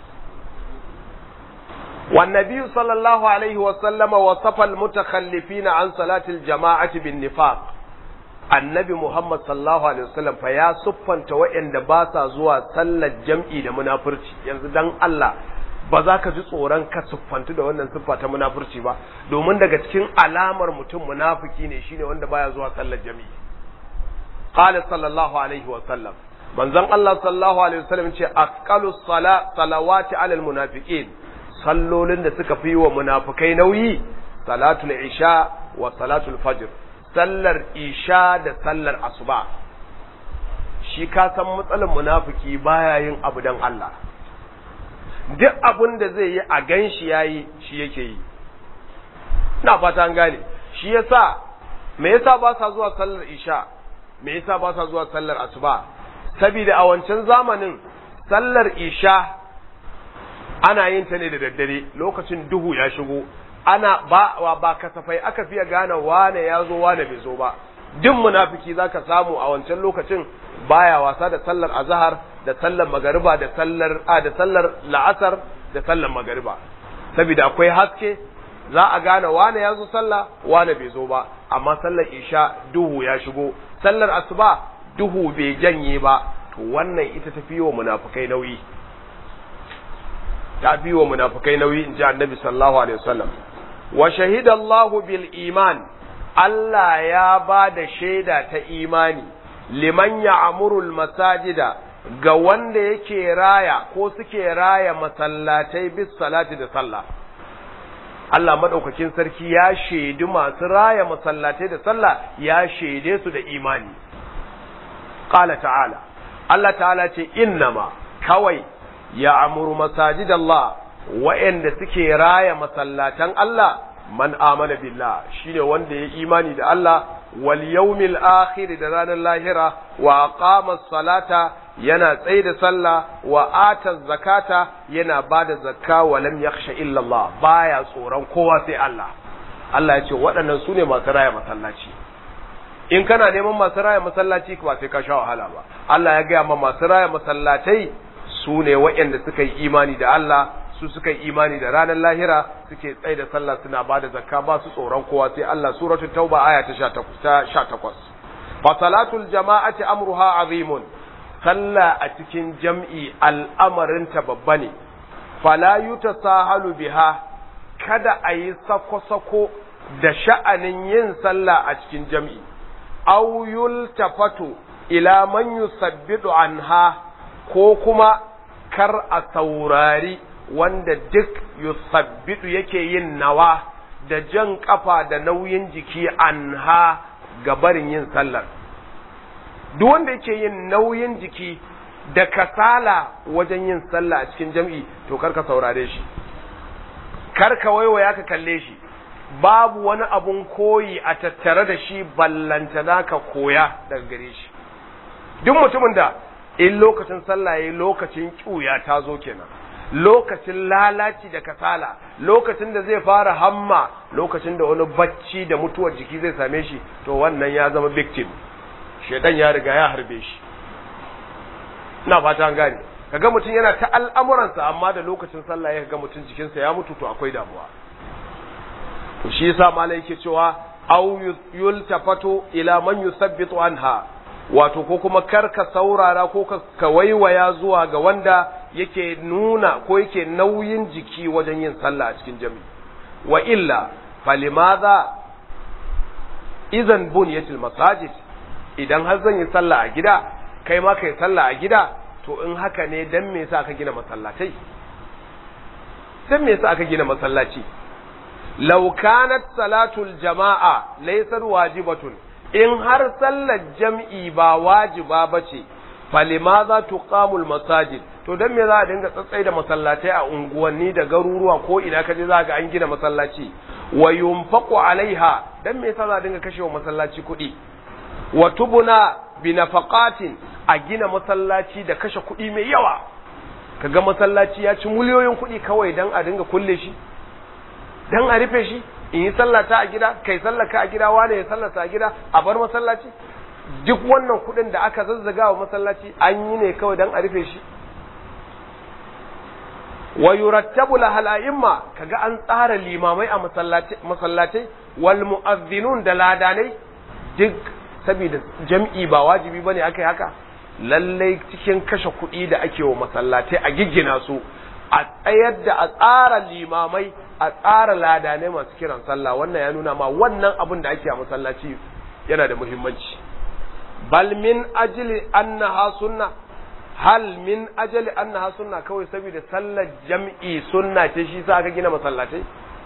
والنبي صلى الله عليه وسلم وصف المتخلفين عن صلاة الجماعة بالنفاق annabi Muhammad sallallahu alaihi wasallam fa ya siffanta waɗanda ba sa zuwa sallar jam'i da munafurci yanzu dan Allah ba za ka ji tsoron ka siffantu da wannan siffa ta munafurci ba domin daga cikin alamar mutum munafiki ne shine wanda baya zuwa sallar jam'i qala sallallahu alaihi wasallam manzon Allah sallallahu alaihi wasallam ce aqalu sala salawati alal munafiqin sallolin da suka fi wa munafikai nauyi salatul isha wa salatul fajr sallar isha da sallar asuba shi ka san matsalar munafiki baya yin abu dan Allah duk abin da zai yi a gan shi yayi shi yake yi ina fata an gane shi yasa me yasa ba sa zuwa sallar isha me yasa ba sa zuwa sallar asuba saboda a wancan zamanin sallar isha ana yin ta ne da daddare lokacin duhu ya shigo ana ba ba kasafai aka fiye gane wane ya zo wane bai zo ba duk munafiki zaka samu a wancan lokacin baya wasa da sallar azhar da sallar magariba da sallar a da sallar la'asar da sallar magariba saboda akwai haske za a gane wane ya zo sallah wane bai zo ba amma sallar isha duhu ya shigo sallar asuba duhu bai janye ba to wannan ita tafi wa munafikai nauyi ta fi wa munafikai nauyi in ji annabi sallallahu alaihi wasallam wa shahida Allahu bil iman Allah ya ba da shaida ta imani liman ya'murul masajida ga wanda yake raya ko suke raya masallatai bis salati da sallah Allah madaukakin sarki ya shaidi masu raya masallatai da sallah ya shaide su da imani qala ta'ala Allah ta'ala ce innama kawai ya amuru masajid Allah wa'anda suke raya masallatan Allah man amana billah shine wanda ya imani da Allah wal yawmil akhir da ranar lahira wa aqama salata yana tsaye da sallah wa ata zakata yana bada zakka wa lam yakhsha illa Allah baya tsoron kowa sai Allah Allah ya ce waɗannan su ne masu raya masallaci in kana neman masu raya masallaci ba sai ka sha wahala ba Allah ya gaya ma masu raya masallatai su ne waɗanda suka yi imani da Allah su suka yi imani da ranar lahira suke tsaye da sallah suna ba da zakka ba su tsoron kowa sai Allah suratul tauba aya ta 18 fa salatul jama'ati amruha azimun sallah a cikin jam'i al'amarin ta babba ne fala yutasahalu biha kada a yi sako-sako da sha'anin yin sallah a cikin jam'i aw yultafatu ila man yusabbidu anha ko kuma kar a saurari wanda duk yusabbidu yake yin nawa da jan kafa da nauyin jiki anha ga barin yin sallar duk wanda yake yin nauyin jiki da kasala wajen yin sallah a cikin jam'i to kar ka saurare shi kar ka waiwaya ka kalle shi babu wani abun koyi a tattare da shi ballantana ka koya daga gare shi duk mutumin da in lokacin sallah yayi lokacin kiuya ta zo kenan lokacin lalaci da kasala lokacin da zai fara hamma lokacin da wani bacci da mutuwar jiki zai same shi to wannan ya zama victim shedan ya riga ya harbe shi ina fata an gane kaga mutum yana ta al'amuransa amma da lokacin sallah ya ga mutum jikinsa ya mutu to akwai damuwa to shi yasa malai yake cewa aw yultafatu ila man yusabbitu anha wato ko kuma karka saurara ko ka waiwaya zuwa ga wanda yake nuna ko yake nauyin jiki wajen yin sallah a cikin jami'i wa illa falimadha idan bunyatil masajid idan har zan yi sallah a gida kai ma kai sallah a gida to in haka ne dan me yasa aka gina masallatai dan me yasa aka gina masallaci law kanat salatul jama'a laysar wajibatun in har sallar jam'i ba wajiba bace falimaza tuqamul masajid to dan me za a dinga tsatsai da masallatai a unguwanni da garuruwa ko ina kaje za ga an gina masallaci wa yunfaqu alaiha dan me yasa za a dinga kashewa masallaci kuɗi wa tubuna bi nafaqatin a gina masallaci da kashe kuɗi mai yawa kaga masallaci ya ci miliyoyin kuɗi kawai dan a dinga kulle shi dan a rufe shi in yi sallata a gida kai sallaka a gida wane ya sallata a gida a bar masallaci duk wannan kuɗin da aka zazzaga wa masallaci an yi ne kawai dan a rufe shi wa yurattabu lahal a'imma kaga an tsara limamai a masallatai wal mu'azzinun da ladanai duk saboda jam'i ba wajibi bane akai haka lallai cikin kashe kuɗi da ake wa masallatai a giggina su a tsayar da a tsara limamai a tsara ladanai masu kiran sallah wannan ya nuna ma wannan abin da ake a masallaci yana da muhimmanci bal min ajli annaha sunna hal min ajali annaha sunna kawai saboda sallar jam'i sunna ce shi sa aka gina masallatai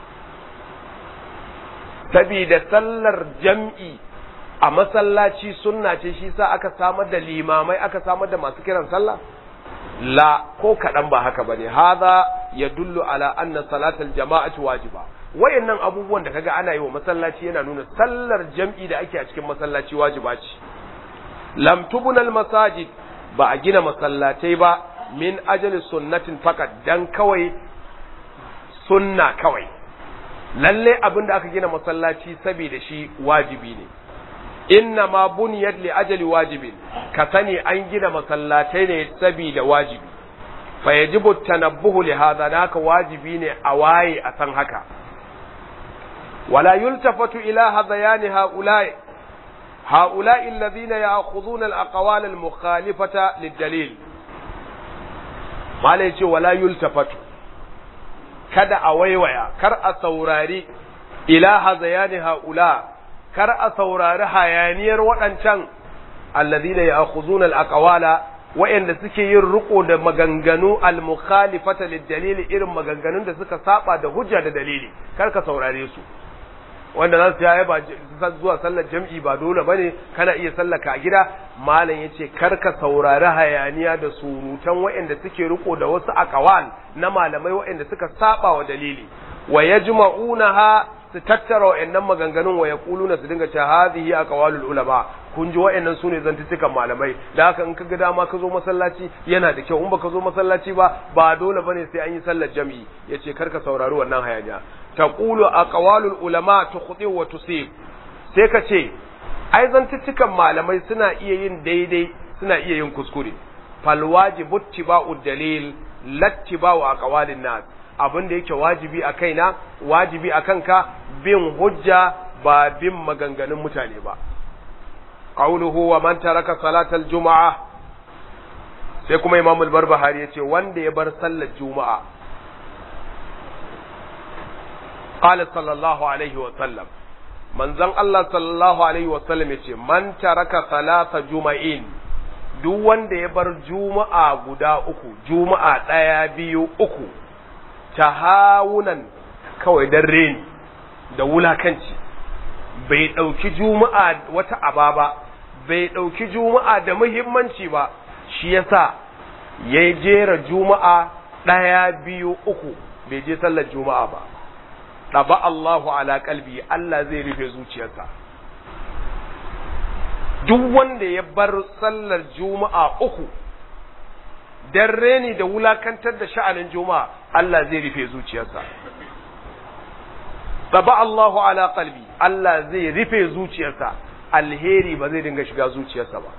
saboda sallar jam'i a masallaci sunna ce shi sa aka samar da limamai aka samar da masu kiran sallah la ko kaɗan ba haka bane hadha yadullu ala anna salatal jama'ati wajiba wayannan abubuwan da kaga ana yi wa masallaci yana nuna sallar jam'i da ake a cikin masallaci wajiba ce lam tubnal masajid ba a gina masallatai ba min ajali sunnatin fakat dan kawai sunna kawai lalle abin da aka gina masallaci saboda shi wajibi ne inna ma buniyat li ajali wajibin ka sani an gina masallatai ne saboda wajibi fa yajibu tanabbuhu li hadha naka wajibi ne a waye a san haka wala yultafatu ila hadayani haula'i هؤلاء الذين يأخذون الأقوال المخالفة للدليل ما ليش ولا يلتفت kada a waiwaya kar a saurari ila hazayani haula kar a saurari hayaniyar waɗancan alladhina ya'khuzuna al-aqwala wa'anda suke yin riko da maganganu al-mukhalifata lid-dalili irin maganganun da suka saba da hujja da dalili kar ka saurare su wanda za su yaya ba zuwa sallar jam'i ba dole ba ne kana iya sallaka a gida malam ya ce karka saurari hayaniya da surutan waɗanda suke riko da wasu akawal na malamai waɗanda suka saba wa dalili wa ya ha su tattara waɗannan maganganun wa ya na su dinga ce hadhihi aqwalul ulama kun ji waɗannan sune zantuttukan malamai da haka in ka ga dama ka zo masallaci yana da kyau in baka zo masallaci ba ba dole bane sai an yi sallar jam'i yace karka saurari wannan hayaniya taqulu aqwalul ulama tukhti wa tusib sai ka ce ai zantuttukan malamai suna iya yin daidai suna iya yin kuskure fal wajibu tiba'u dalil lattiba'u aqwalin nas abin da yake wajibi a kaina wajibi a kanka bin hujja ba bin maganganun mutane ba qawluhu wa man taraka salatal juma'a sai kuma imam al-barbahari yace wanda ya bar sallar juma'a qala sallallahu alaihi wa sallam manzon Allah sallallahu alaihi wa sallam yace man taraka salata juma'in duk wanda ya bar juma'a guda uku juma'a ɗaya biyu uku tahawunan kawai dan reni da wulakanci bai ɗauki juma'a wata aba ba bai ɗauki juma'a da muhimmanci ba shi yasa ya jera juma'a ɗaya biyu uku bai je sallar juma'a ba ɗaba Allahu ala kalbi Allah zai rufe zuciyarsa duk wanda ya bar sallar juma'a uku dan reni da wulakantar da sha'anin juma'a Allah zai rufe zuciyarsa ɗaba Allahu ala kalbi Allah zai rufe zuciyarsa alheri ba zai dinga shiga zuciyarsa ba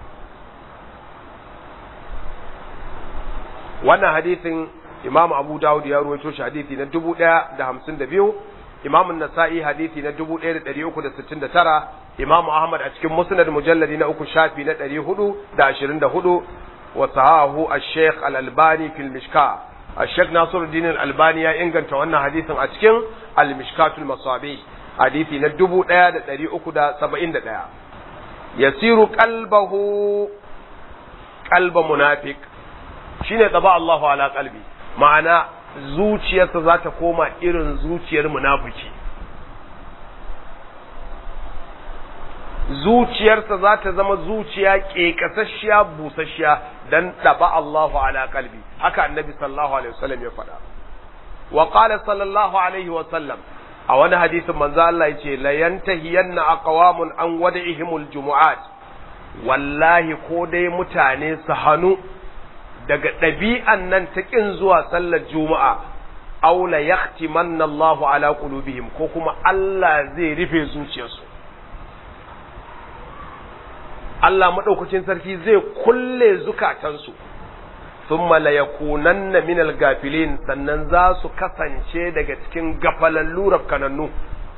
wannan hadisin Imam Abu Dawud ya ruwaito shi hadisi na 1052 Imam Nasa'i hadisi na 1369 Imam Ahmad a cikin Musnad mujalladi na uku shafi na 424 wa sahahu al-Sheikh Al-Albani fil Mishka al-Sheikh Nasiruddin Al-Albani ya inganta wannan hadisin a cikin Al-Mishkatul Masabih hadisi na 1371 yasiru qalbahu qalba munafiq shine taba Allahu ala qalbi ma'ana zuciyarsa za ta koma irin zuciyar munafiki zuciyarsa za ta zama zuciya ƙeƙasasshiya busasshiya dan taba Allahu ala qalbi haka annabi sallallahu alaihi wasallam ya faɗa wa qala sallallahu alaihi wasallam a wani hadisin manzo Allah yace la yantahiyanna aqwamun an wada'ihimul jumu'at wallahi ko dai mutane su hanu daga ɗabi'an nan ta ƙin zuwa sallar juma'a aw la yahtimanna Allahu ala qulubihim ko kuma Allah zai rufe zuciyarsu Allah madaukakin sarki zai kulle zukatansu thumma la yakunanna minal gafilin sannan za su kasance daga cikin gafalallu rafkanannu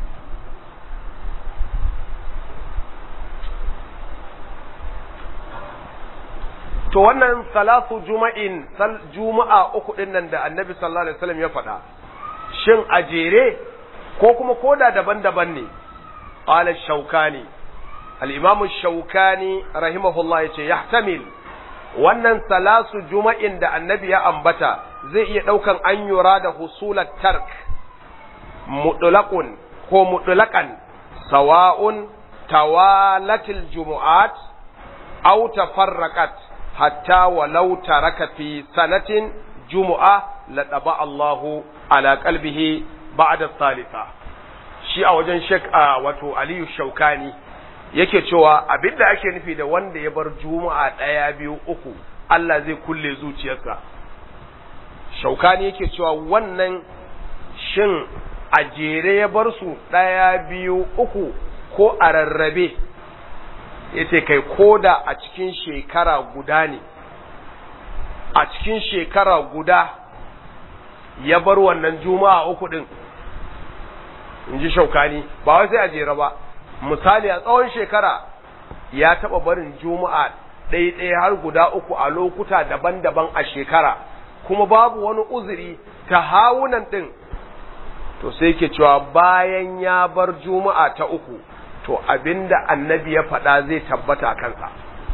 to wannan salatu juma'in sal juma'a uku din nan da annabi sallallahu alaihi wasallam ya faɗa shin a jere ko kuma koda daban-daban ne qala shaukani al-imam shaukani rahimahullah yace yahtamil wannan salasu juma'in da annabi ya ambata zai iya ɗaukan an yura da husulat tark mutlaqun ko mutlaqan sawa'un tawalatil jumu'at aw tafarraqat hatta walau taraka fi sanatin jumu'a la daba Allahu ala qalbihi ba'da thalitha shi a wajen Sheikh wato Aliyu Shaukani yake cewa abinda ake nufi da wanda ya bar juma'a ɗaya biyu uku Allah zai kulle zuciyarsa shaukani yake cewa wannan shin a jere ya bar su ɗaya biyu uku ko a rarrabe yace kai koda a cikin shekara guda ne a cikin shekara guda ya bar wannan juma'a uku din in ji shaukani ba wai sai a jere ba misali a tsawon shekara ya taɓa barin juma'a ɗaiɗaya har guda uku a lokuta daban-daban a shekara kuma babu wani uzuri ta hawunan ɗin to sai ke cewa bayan ya bar juma'a ta uku to abinda annabi ya faɗa zai tabbata kansa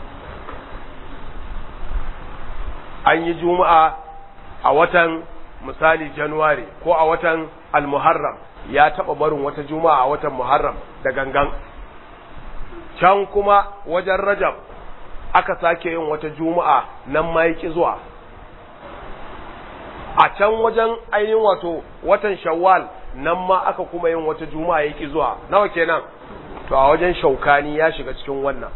an yi juma'a a watan misali januwari ko a watan almuharram ya taɓa barin wata juma'a a watan muharram da gangan can kuma wajen rajab aka sake yin wata juma'a nan ma yaki zuwa a can wajen ainihin wato watan shawwal nan ma aka kuma yin wata juma'a yaki zuwa nawa kenan to a wajen shaukani ya shiga cikin wannan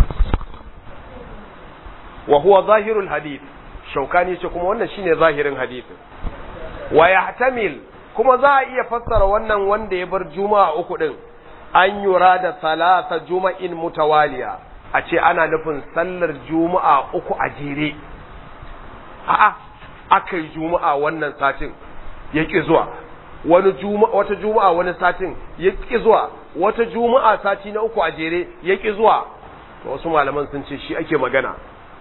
wa huwa zahirul hadith shaukani ce kuma wannan shine zahirin hadithin wa yahtamil kuma za a iya fassara wannan wanda ya bar juma'a uku din an yura da salasa juma'in mutawaliya a ce ana nufin sallar juma'a uku a jere a'a aka yi juma'a wannan satin ya ƙi zuwa wani juma'a wata juma'a wani satin ya ƙi zuwa wata juma'a sati na uku a jere ya ƙi zuwa to wasu malaman sun ce shi ake magana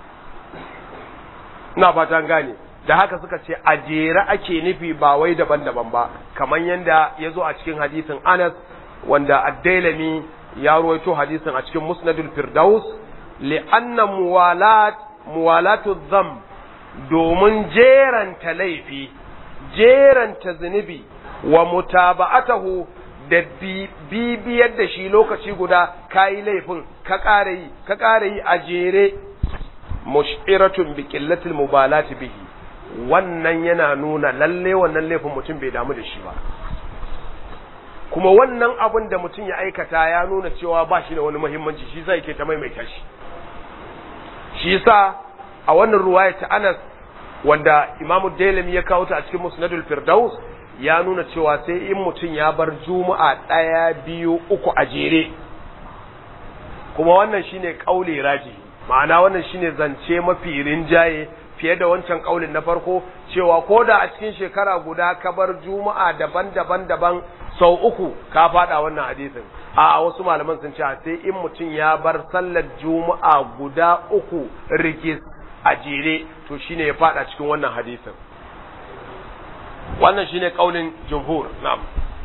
ina fatan gane da haka suka ce a jere ake nufi ba wai daban-daban ba kamar yadda ya zo a cikin hadisin Anas wanda ad-Dailami ya ruwaito hadisin a cikin Musnadul Firdaus li'anna muwalat muwalatu dham domin jeranta laifi jeranta zunubi wa mutaba'atahu da bibiyar da shi lokaci guda kayi laifin ka ƙara yi ka ƙara yi a jere mushiratun bi qillatil mubalati bihi wannan yana nuna lalle wannan laifin mutum bai damu da shi ba kuma wannan abin da mutum ya aikata ya nuna cewa ba shi da wani muhimmanci shi zai ke ta maimaita shi shi yasa a wannan ruwaya ta Anas wanda Imam Dailami ya kawo ta a cikin Musnadul Firdaus ya nuna cewa sai in mutum ya bar Juma'a ɗaya biyu uku a jere kuma wannan shine kauli raji ma'ana wannan shine zance mafi rinjaye fiye da wancan kaulin na farko cewa ko da a cikin shekara guda ka bar Juma'a daban-daban daban sau uku ka fada wannan hadisin a wasu malaman sun ce sai in mutum ya bar sallar juma'a guda uku rigis a jere to shine ya fada cikin wannan hadisin wannan shine kaulin jumhur na'am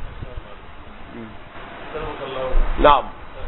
na'am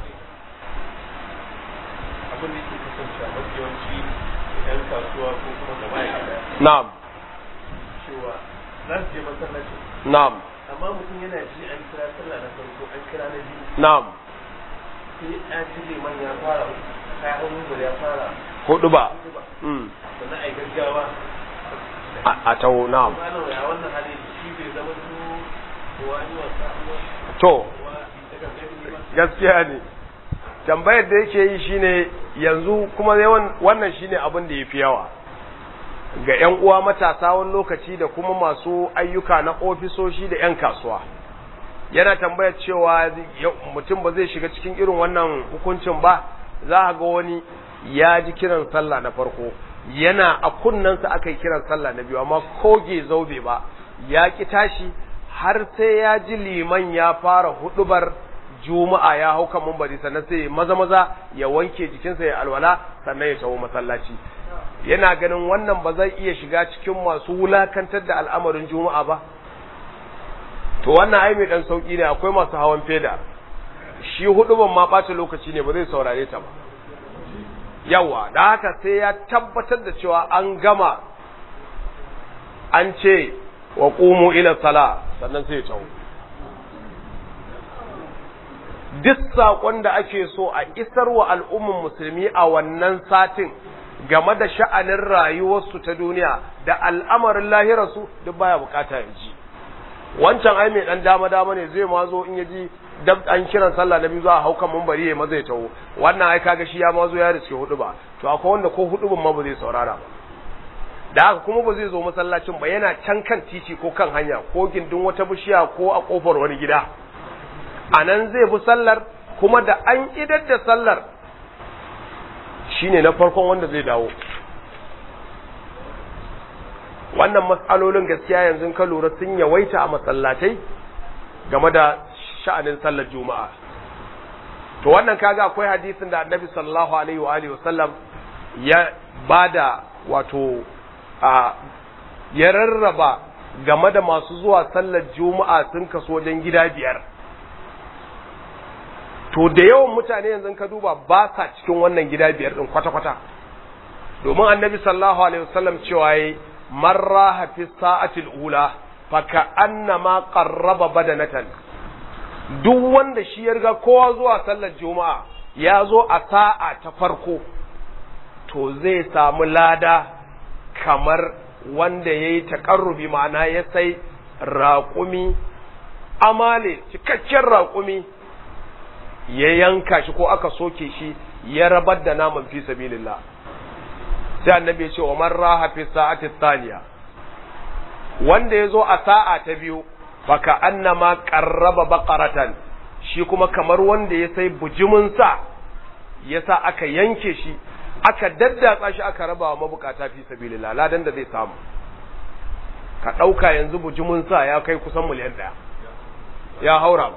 abin da yake kasance a mafi yawanci yan kasuwa ko kuma da ma'aikata na'am cewa za su je masallacin na'am amma mutum yana ji an kira sallah na farko an kira na biyu na'am sai ya ji liman ya fara kayan hannun ya fara hudu ba hutuba mm. sannan a yi gaggawa a a tawo na'am malam ya wannan hali shi bai zama su kowa yi wasa to kowa ta gaggawa ba gaskiya ne tambayar da yake yi shine yanzu kuma yawan wannan shine abin da yafi yawa ga 'yan uwa matasa wani lokaci da kuma masu ayyuka na ofisoshi da 'yan kasuwa yana tambayar cewa mutum ba zai shiga cikin irin wannan hukuncin ba za a ga wani ya ji kiran sallah na farko yana a kunnensa aka yi kiran sallah na biyu amma koge zaube ba ya ki tashi har sai ya ji liman ya fara hudubar juma'a ya hau kan mumbari sannan sai maza maza ya wanke jikinsa ya alwala sannan ya tawo masallaci yana ganin wannan ba zai iya shiga cikin masu wulakantar da al'amarin juma'a ba to wannan ai mai dan sauki ne akwai masu hawan feda shi huduban ma ɓata lokaci ne ba zai saurare ta ba yawa da haka sai ya tabbatar da cewa an gama an ce wa qumu ila sala sannan sai ya tawo duk saƙon da ake so a isar wa al'umman musulmi a wannan satin game da sha'anin rayuwarsu ta duniya da al'amarin lahirarsu duk baya bukata ya ji wancan ai mai dan dama dama ne zai ma zo in ya ji dab an kiran sallah na biyu za a hau kan mambari ya maza ya taho wannan ai kaga shi ya ma zo ya riske hudu ba to akwai wanda ko hudu ma ba zai saurara ba da haka kuma ba zai zo masallacin ba yana can kan titi ko kan hanya ko gindin wata bishiya ko a kofar wani gida a nan zai bi sallar kuma da an idar da sallar shine na farkon wanda zai dawo wannan matsalolin gaskiya yanzu ka lura sun yawaita a masallatai game da sha'anin sallar juma'a to wannan kaga akwai hadisin da annabi sallallahu alaihi wa alihi wasallam ya bada wato a ya rarraba game da masu zuwa sallar juma'a sun kaso wajen gida biyar to da yawan mutane yanzu ka duba ba sa cikin wannan gida biyar din kwata-kwata domin annabi sallallahu alaihi wasallam cewa yayi man raha fi sa'atil ula fa ka'annama qarraba badanatan duk wanda shi ya riga kowa zuwa sallar juma'a ya zo a sa'a ta farko to zai samu lada kamar wanda ya yi taƙarrubi ma'ana ya sai raƙumi amale cikakken raƙumi ya yanka shi ko aka soke shi ya rabar da naman fi sabilillah sai annabi ya ce wa man raha fi sa'ati thaniya wanda ya zo a sa'a ta biyu baka annama qarraba baqaratan shi kuma kamar wanda ya sai bujimin sa yasa aka yanke shi aka daddatsa shi aka raba wa mabukata fi sabilillah ladan da zai samu ka dauka yanzu bujimin sa ya kai kusan miliyan daya ya haura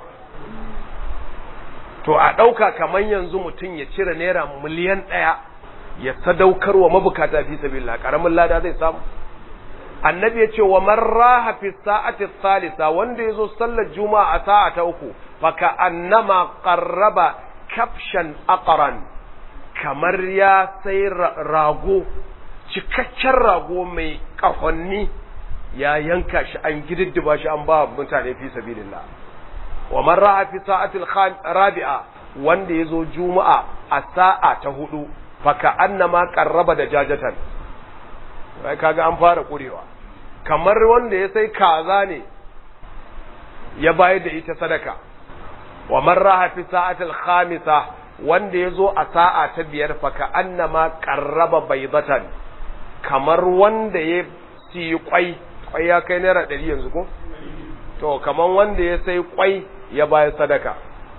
to a dauka kamar yanzu mutum ya cire naira miliyan daya ya sadaukar wa mabukata fi sabilillah karamin lada zai samu annabi ya ce wa man raha fi sa'ati thalitha wanda yazo sallar juma'a a sa'a ta uku fa ka annama qarraba kafshan aqran kamar ya sai rago cikakken rago mai kahonni ya yanka shi an gididdiba shi an ba mutane fi sabilillah wa man ra'a fi sa'atil rabi'a wanda yazo juma'a a sa'a ta hudu fa ka annama qarraba da jajatan kai kaga an fara kurewa kamar wanda ya sai kaza ne ya bayar da ita sadaka wa man ra'a fi sa'atil khamisa wanda yazo a sa'a ta biyar fa ka annama qarraba baydatan kamar wanda ya siyi kwai kwai ya kai naira ɗari yanzu ko to kamar wanda ya sai kwai ya bayar sadaka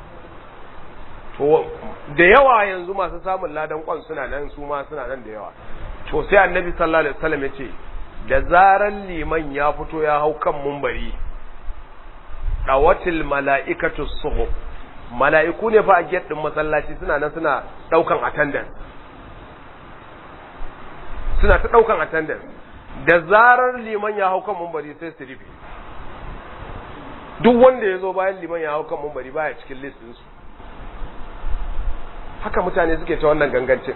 to da yawa yanzu masu samun ladan kwan suna nan su ma suna nan da yawa to sai annabi sallallahu alaihi wasallam ya ce da zaran liman ya fito ya hau kan mumbari dawatil mala'ikatu suhub mala'iku ne fa a gate din masallaci suna nan suna daukan attendance suna ta daukan attendance da zarar liman ya hau kan mumbari sai su rufe duk wanda ya zo bayan liman ya hau kan mumbari baya cikin list ɗinsu haka mutane suke ta wannan gangancin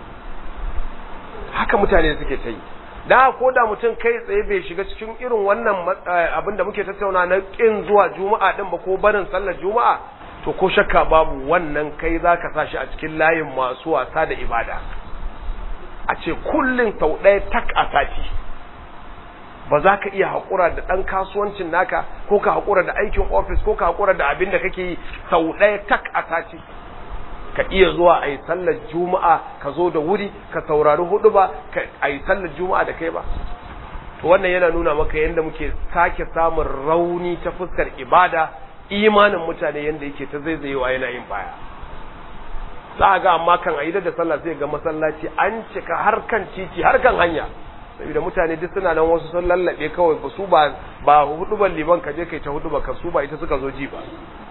haka mutane suke ta yi da ko da mutum kai tsaye bai shiga cikin irin wannan abin da muke tattauna na kin zuwa juma'a din ba ko barin sallar juma'a to ko shakka babu wannan kai za ka sa shi a cikin layin masu wasa da ibada a ce kullum sau ɗaya tak a sati ba za ka iya haƙura da ɗan kasuwancin naka ko ka haƙura da aikin ofis ko ka haƙura da abin da kake yi sau ɗaya tak a sati ka iya zuwa a yi sallar juma'a ka zo da wuri ka saurari hudu ba a yi sallar juma'a da kai ba to wannan yana nuna maka yadda muke sake samun rauni ta fuskar ibada imanin mutane yadda yake ta zaizayewa yana yin baya za a ga amma kan aida da sallah sai ga masallaci an cika har kan titi har kan hanya saboda mutane duk suna nan wasu sun lallabe kawai ba su ba ba huduban liman ka je kai ta huduba ka su ba ita suka zo ji ba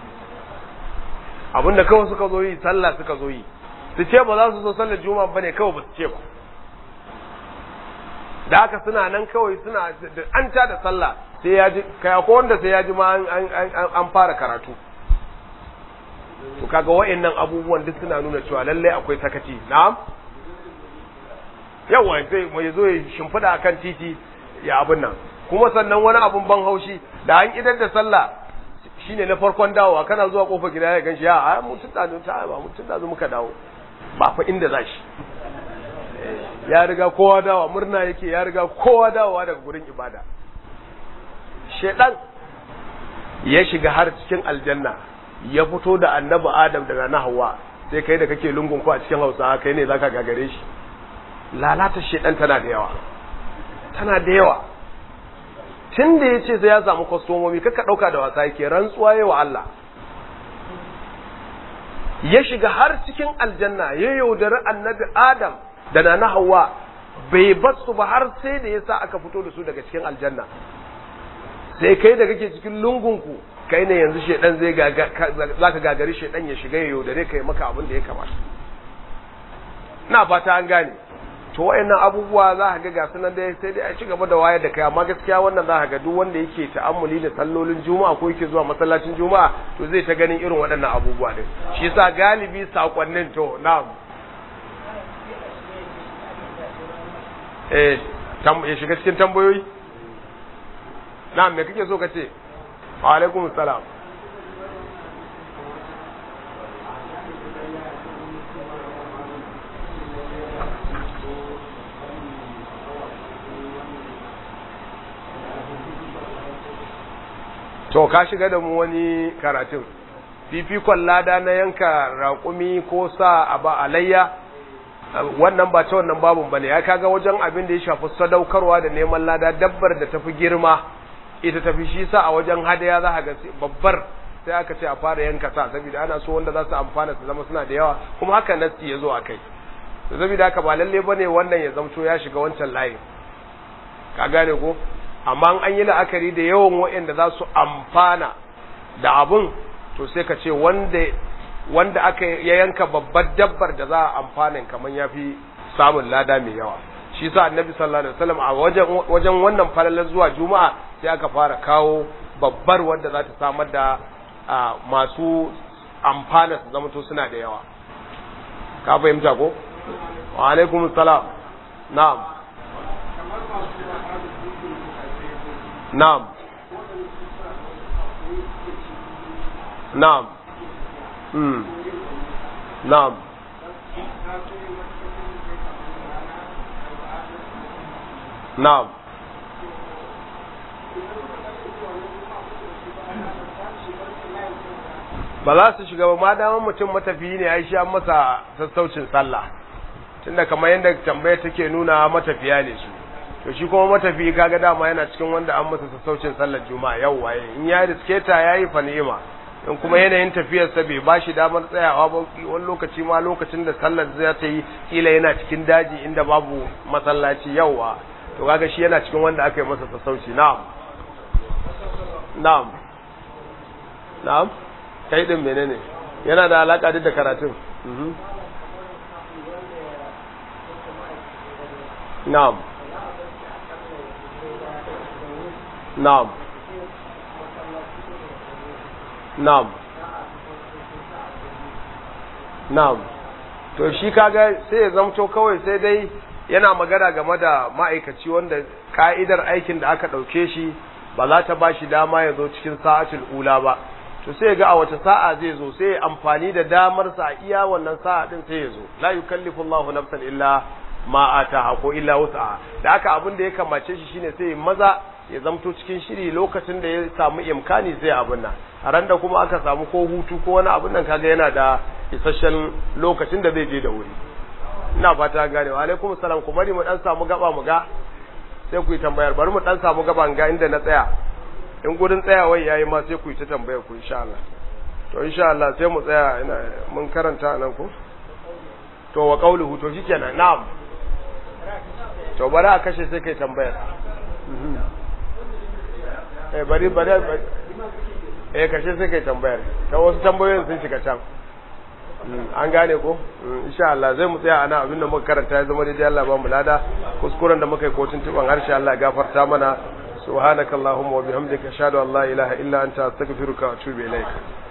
abinda kawai suka zo yi sallah suka zo yi su ce ba za su zo sallar juma'a bane kawai ba su ce ba da haka suna nan kawai suna an ta da sallah sai ya ji kai ko wanda sai ya ji ma an fara karatu to kaga wa'annan abubuwan duk suna nuna cewa lallai akwai sakaci na'am yawa sai mai zo ya shimfida akan titi ya abin nan kuma sannan wani abun ban haushi da an idar da sallah shine na farkon dawowa kana zuwa kofar gida ya ganshi ya a mutun da ta ba mutun da muka dawo ba fa inda zashi ya riga kowa dawa murna yake ya riga kowa dawowa daga gurin ibada shedan ya shiga har cikin aljanna ya fito da annabi adam daga na hawa sai kai da kake lungun ko a cikin hausa kai ne zaka gagare shi lalata shedan tana da yawa tana da yawa tun da ya ce sai ya samu kwastomomi kaka ɗauka da wasa yake rantsuwa yawa Allah ya shiga har cikin aljanna ya yaudari annabi adam da na hawa bai basu ba har sai da ya sa aka fito da su daga cikin aljanna sai kai da kake cikin lungunku kai ne yanzu shedan zai za ka gagari shedan ya shiga ya yaudare kai maka abin da ya kamata na fata an gane to wayannan abubuwa za ka ga gasu nan dai sai dai a ci gaba da wayar da kai amma gaskiya wannan za ka ga duk wanda yake ta'ammuli da sallolin juma'a ko yake zuwa masallacin juma'a to zai ta ganin irin waɗannan abubuwa din shi yasa galibi sakonnin to na'am eh ya shiga cikin tambayoyi na'am me kake so ka ce wa alaikum salam to ka shiga da mu wani karatun fifikon lada na yanka raƙumi ko sa a ba alayya wannan ba ta wannan babun bane ya kaga wajen abin da ya shafi sadaukarwa da neman lada dabbar da tafi girma ita tafi shi sa a wajen hadaya za ga babbar sai aka ce a fara yanka sa saboda ana so wanda za su amfana su zama suna da yawa kuma haka nasti ya zo a kai saboda haka ba lalle bane wannan ya zamto ya shiga wancan layin ka gane ko amma an yi la'akari da yawan waɗanda za su amfana da abun to sai ka ce wanda wanda aka ya yanka babbar dabbar da za a amfanin kamar ya fi samun lada mai yawa shi sa annabi sallallahu alaihi wasallam a wajen wajen wannan falalar zuwa juma'a sai aka fara kawo babbar wanda za ta samar da masu amfana su zama to suna da yawa ka fahimta ko wa alaikum salam na'am na'am na'am mm na'am na'am ba za su shiga ba ma daman mutum matafiyi ne ai shi an masa sassaucin sallah tunda kamar yadda tambaya take nuna matafiya ne su to shi kuma matafiyi kaga dama yana cikin wanda an masa sassaucin sallar juma'a yau waye in ya riske ta yayi fa ni'ima in kuma yanayin tafiyar sa bai bashi damar tsayawa ba wani lokaci ma lokacin da sallar zai ta yi kila yana cikin daji inda babu masallaci yauwa to kaga shi yana cikin wanda aka yi masa sassauci na'am na'am na'am kai din menene yana da alaka da karatun na'am na'am na'am na'am to shi kaga sai ya zamto kawai sai dai yana magana game da ma'aikaci wanda ka'idar aikin da aka ɗauke shi ba za ta ba shi dama ya zo cikin sa'atul ula ba to sai ga a wace sa'a zai zo sai amfani da damar sa a iya wannan sa'a din sai ya zo la yukallifu Allahu nafsan illa ma ataha ko illa wus'aha da haka abin da ya kamace shi shine sai maza ya zamto cikin shiri lokacin da ya samu imkani sai abin nan a ran da kuma aka samu ko hutu ko wani abin nan kaga yana da isasshen lokacin da zai je da wuri ina fata gane wa alaikum salam ku bari mu dan samu gaba mu ga sai ku yi tambayar bari mu dan samu gaba ga inda na tsaya in gurin tsayawai yayi ma sai ku yi ta tambayar ku insha Allah to insha Allah sai mu tsaya ina mun karanta nan ko to wa qauluhu to shikenan na'am to bari a kashe sai kai tambayar eh bari bari eh kashe sai kai tambayar ta wasu tambayoyin sun shiga can an gane ko insha Allah zai mu tsaya ana abinda muka karanta ya zama daidai Allah ba mu lada kuskuren da muka yi kotun tuban harshe Allah ya gafarta mana subhanaka allahumma wa bihamdika ashhadu an la ilaha illa anta astaghfiruka wa atubu ilaik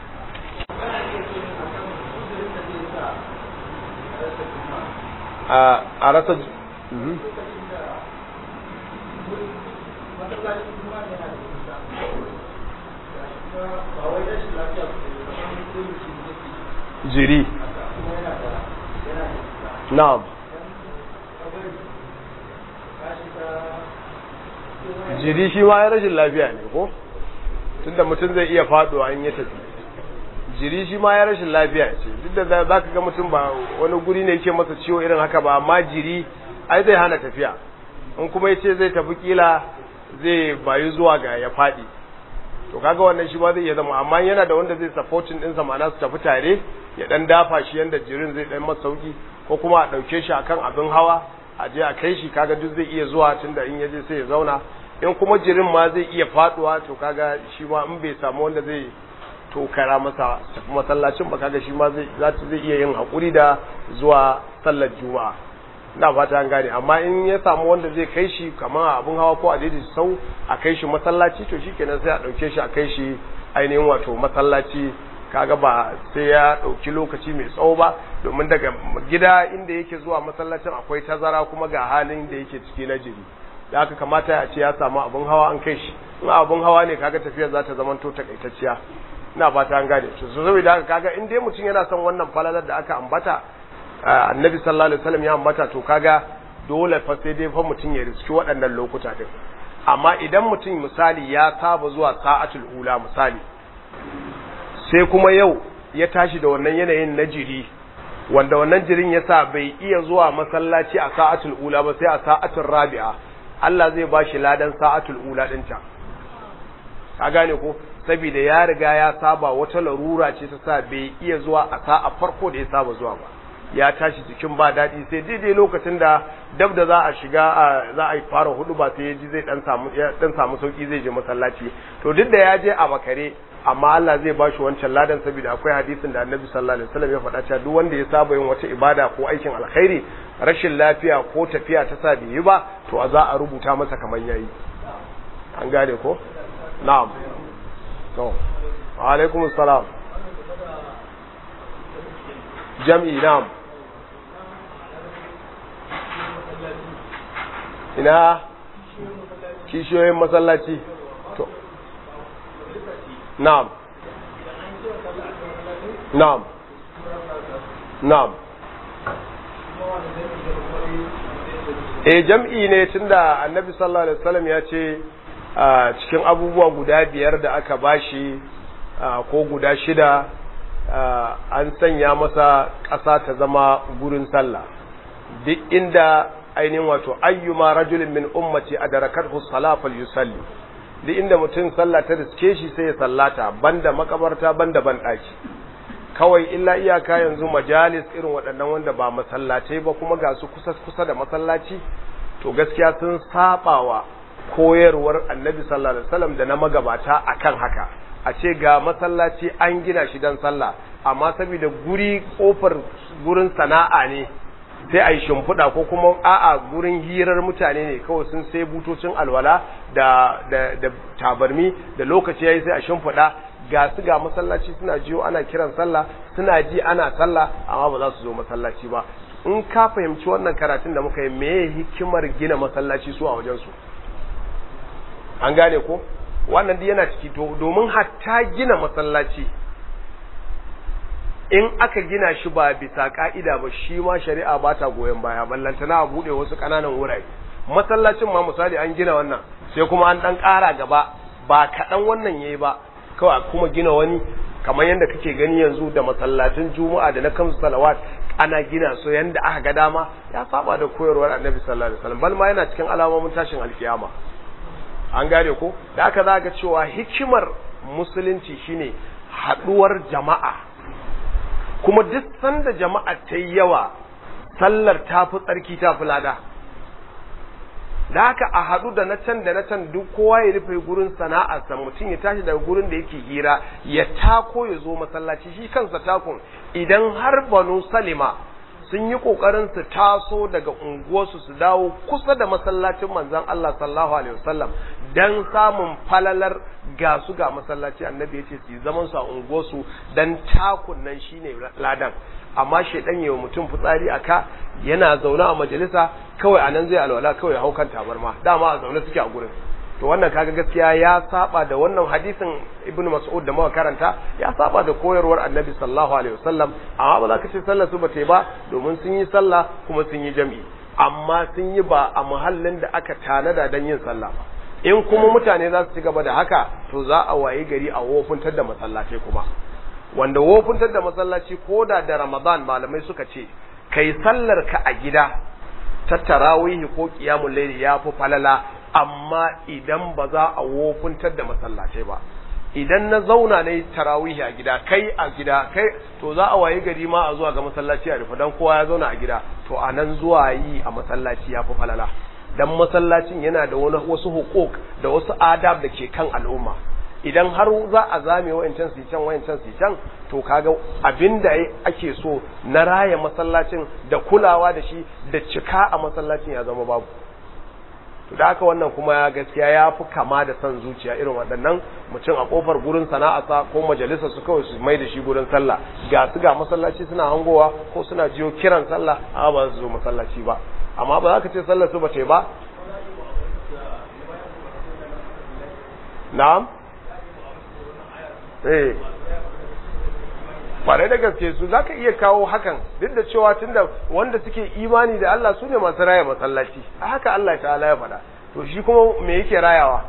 a a rasa jiri na'am jiri shi ma ya rashin lafiya ne ko tunda mutum zai iya faduwa in ya tafi jiri shi ma ya rashin lafiya ce duk da za ka ga mutum ba wani guri ne yake masa ciwo irin haka ba amma jiri ai zai hana tafiya in kuma yace zai tafi kila zai bayu zuwa ga ya fadi to kaga wannan shi ma zai iya zama amma yana da wanda zai supporting din sa ma'ana su tafi tare ya dan dafa shi yanda jirin zai dan masa sauki ko kuma a dauke shi akan abin hawa a je a kai shi kaga duk zai iya zuwa tunda in yaje sai ya zauna in kuma jirin ma zai iya faduwa to kaga shi ma in bai samu wanda zai tokara masa tafi masallacin ba kaga shi ma zai zai iya yin hakuri da zuwa sallar juma'a ina fata an gane amma in ya samu wanda zai kai shi kamar abin hawa ko a daidai sau a kai shi masallaci to shikenan sai a dauke shi a kai shi ainihin wato masallaci kaga ba sai ya dauki lokaci mai tsawo ba domin daga gida inda yake zuwa masallacin akwai tazara kuma ga halin da yake ciki na jiri da haka kamata a ce ya samu abin hawa an kai shi in abin hawa ne kaga tafiyar za ta zamanto takaitacciya ina fata an gane to saboda haka kaga in dai mutum yana son wannan falalar da aka ambata annabi sallallahu alaihi wasallam ya ambata to kaga dole fa sai dai fa mutum ya riski waɗannan lokuta din amma idan mutum misali ya saba zuwa sa'atul ula misali sai kuma yau ya tashi da wannan yanayin na jiri wanda wannan jirin yasa bai iya zuwa masallaci a sa'atul ula ba sai a sa'atul rabi'a Allah zai ba shi ladan sa'atul ula din ta ka gane ko saboda ya riga ya saba wata larura ce ta sa bai iya zuwa a sa'a farko da ya saba zuwa ba ya tashi cikin ba daɗi sai daidai lokacin da dab da za a shiga za a fara hudu ba sai ya ji zai dan samu dan samu sauki zai je masallaci to duk da ya je a makare amma Allah zai ba shi wancan ladan saboda akwai hadisin da Annabi sallallahu alaihi wasallam ya faɗa cewa duk wanda ya saba yin wata ibada ko aikin alkhairi rashin lafiya ko tafiya ta sa bai yi ba to a za a rubuta masa kamar yayi an gane ko na'am to wa alaikum assalam jam'i na'am ina kishiyoyin masallaci to na'am na'am na'am e jam'i ne tunda annabi sallallahu alaihi wasallam ya ce cikin abubuwa guda biyar da aka bashi ko guda shida an sanya masa ƙasa ta zama gurin sallah duk inda ainihin wato ayyuma rajulin min ummati adarakathu salafal yusalli duk inda mutum sallah ta riske shi sai ya sallata banda makabarta banda ban daki kawai illa iyaka yanzu majalis irin waɗannan wanda ba masallatai ba kuma ga su kusa kusa da masallaci to gaskiya sun sabawa koyarwar annabi sallallahu alaihi wasallam da na magabata akan haka a ce ga masallaci an gina shi don sallah amma saboda guri kofar gurin sana'a ne sai a yi shimfiɗa ko kuma a'a gurin hirar mutane ne kawai sun sai butocin alwala da, da, da tabarmi da lokaci ya yi sai a shimfiɗa ga su ga masallaci suna jiyo ana kiran sallah suna ji ana sallah amma ba za su zo masallaci ba in ka fahimci wannan karatun da muka yi meye hikimar gina masallaci su a wajensu an gane ko wannan yana ciki domin hatta gina masallaci in aka gina shi ba bisa ka'ida ba shi ma shari'a ba ta goyon baya ballantana a buɗe wasu ƙananan wurare masallacin ma misali an gina wannan sai kuma an ɗan ƙara gaba ba kaɗan wannan yayi ba kawai kuma gina wani kamar yadda kake gani yanzu da masallacin juma'a da na kansu salawat ana gina su yanda aka ga dama ya saba da koyarwar annabi sallallahu alaihi wasallam bal ma yana cikin alamomin tashin alkiyama an gane ko da aka za ga cewa hikimar musulunci shine haduwar jama'a kuma duk sanda jama'a ta yi yawa sallar ta fi tsarki ta fi lada da haka a haɗu da na can da na can duk kowa ya rufe gurin sana'arsa mutum ya tashi daga gurin da yake hira ya tako ya zo masallaci shi kansa takun idan har banu salima sun yi ƙoƙarin su taso daga unguwarsu su dawo kusa da masallacin manzon Allah sallallahu alaihi wasallam dan samun falalar ga su ga masallaci annabi ya ce su yi zaman su a unguwarsu dan takun nan shine ladan amma shedan yawa mutum fitsari aka yana zaune a majalisa kawai anan zai alwala kawai ya hau kan tabarma dama a zaune suke a gurin to wannan kaga gaskiya ya saba da wannan hadisin ibnu mas'ud da muka karanta ya saba da koyarwar annabi sallallahu alaihi wasallam amma ba za ka ce sallar su ba ta yi ba domin sun yi sallah kuma sun yi jami'i amma sun yi ba a muhallin da aka tanada don yin sallah ba in kuma mutane za su ci gaba da haka to za a wayi gari a wofuntar da masallatai kuma wanda wofuntar da masallaci ko da da ramadan malamai suka ce kai sallar ka a gida ta tarawihi ko qiyamul layli ya fi falala amma idan ba za a wofuntar da masallatai ba idan na zauna na yi tarawihi a gida kai a gida kai to za a waye gari ma a zuwa ga masallaci a rufe dan kowa ya zauna a gida to a nan zuwa yi a masallaci ya fi falala dan masallacin yana da wani wasu hukuk da wasu adab da ke kan al'umma idan har za a zame wayancan su can wayancan su can to kaga abinda ake so na raya masallacin da kulawa da shi da cika a masallacin ya zama babu to da haka wannan kuma gaskiya ya fi kama da son zuciya irin waɗannan mutum a kofar gurin sana'arsa ko majalisa su kawai su mai da shi gurin sallah ga su ga masallaci suna hangowa ko suna jiyo kiran sallah amma ba su zo masallaci ba amma ba za ka ce sallar su ba ce ba na'am eh kwarai da gaske su za ka iya kawo hakan duk da cewa tunda wanda suke imani da Allah su ne masu raya masallaci a haka Allah ta'ala ya faɗa to shi kuma me yake rayawa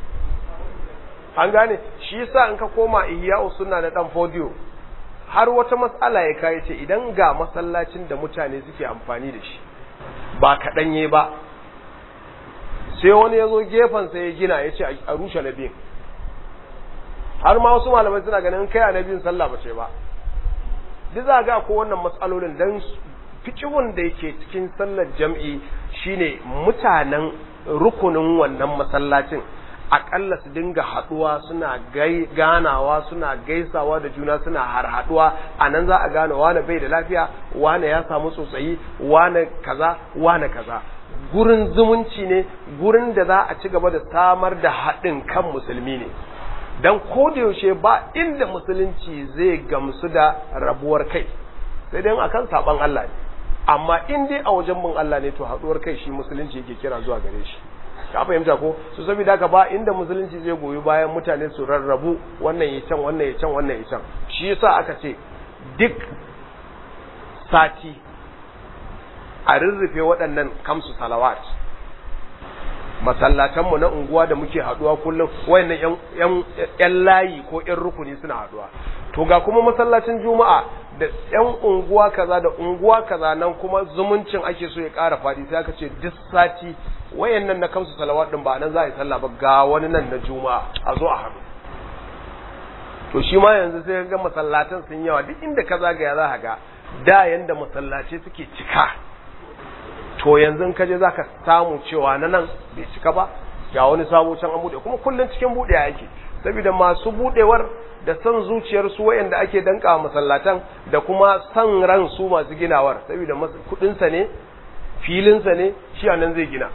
an gane shi yasa in ka koma ihya'u sunna na dan fodiyo har wata matsala ya kai ce idan ga masallacin da mutane suke amfani da shi ba kaɗanye ba sai wani ya zo gefen sai ya gina ya ce a rushe na biyun har ma wasu malamai suna ganin kai a na biyun sallah ba ce ba duk za ga ko wannan matsalolin dan fikihun da yake cikin sallar jam'i shine mutanen rukunin wannan masallacin akalla su dinga haduwa suna ganawa suna gaisawa da juna suna har haduwa a nan za a gane wane bai da lafiya wane ya samu tsotsayi wane kaza wane kaza gurin zumunci ne gurin da za a ci gaba da samar da haɗin kan musulmi ne don yaushe ba inda musulunci zai gamsu da rabuwar kai sai dai akan saban Allah ne amma in dai a wajen mun Allah ne to haduwar kai shi musulunci yake kira zuwa gare shi ka fahimta ko su saboda haka ba inda musulunci zai goyi bayan mutane su rarrabu wannan ya can wannan ya can wannan ya can shi yasa aka ce duk sati a rurrufe waɗannan kamsu salawat masallatanmu na unguwa da muke haduwa kullum wayannan yan layi ko yan rukuni suna haduwa to ga kuma masallacin juma'a da yan unguwa kaza da unguwa kaza nan kuma zumuncin ake so ya ƙara faɗi sai aka ce duk sati wayannan na kamsu salawat din ba nan za a yi sallah ba ga wani nan na juma'a a zo a haɗu to shi ma yanzu sai ga masallatan sun yawa duk inda ka zagaya za ka ga da yanda masallaci suke cika to yanzu ka je zaka samu cewa na nan bai cika ba ga wani sabo can an bude kuma kullun cikin bude yake saboda masu budewar da san zuciyar su wayanda ake danka masallatan da kuma san ran su masu ginawar saboda kudin sa ne filin sa ne shi anan zai gina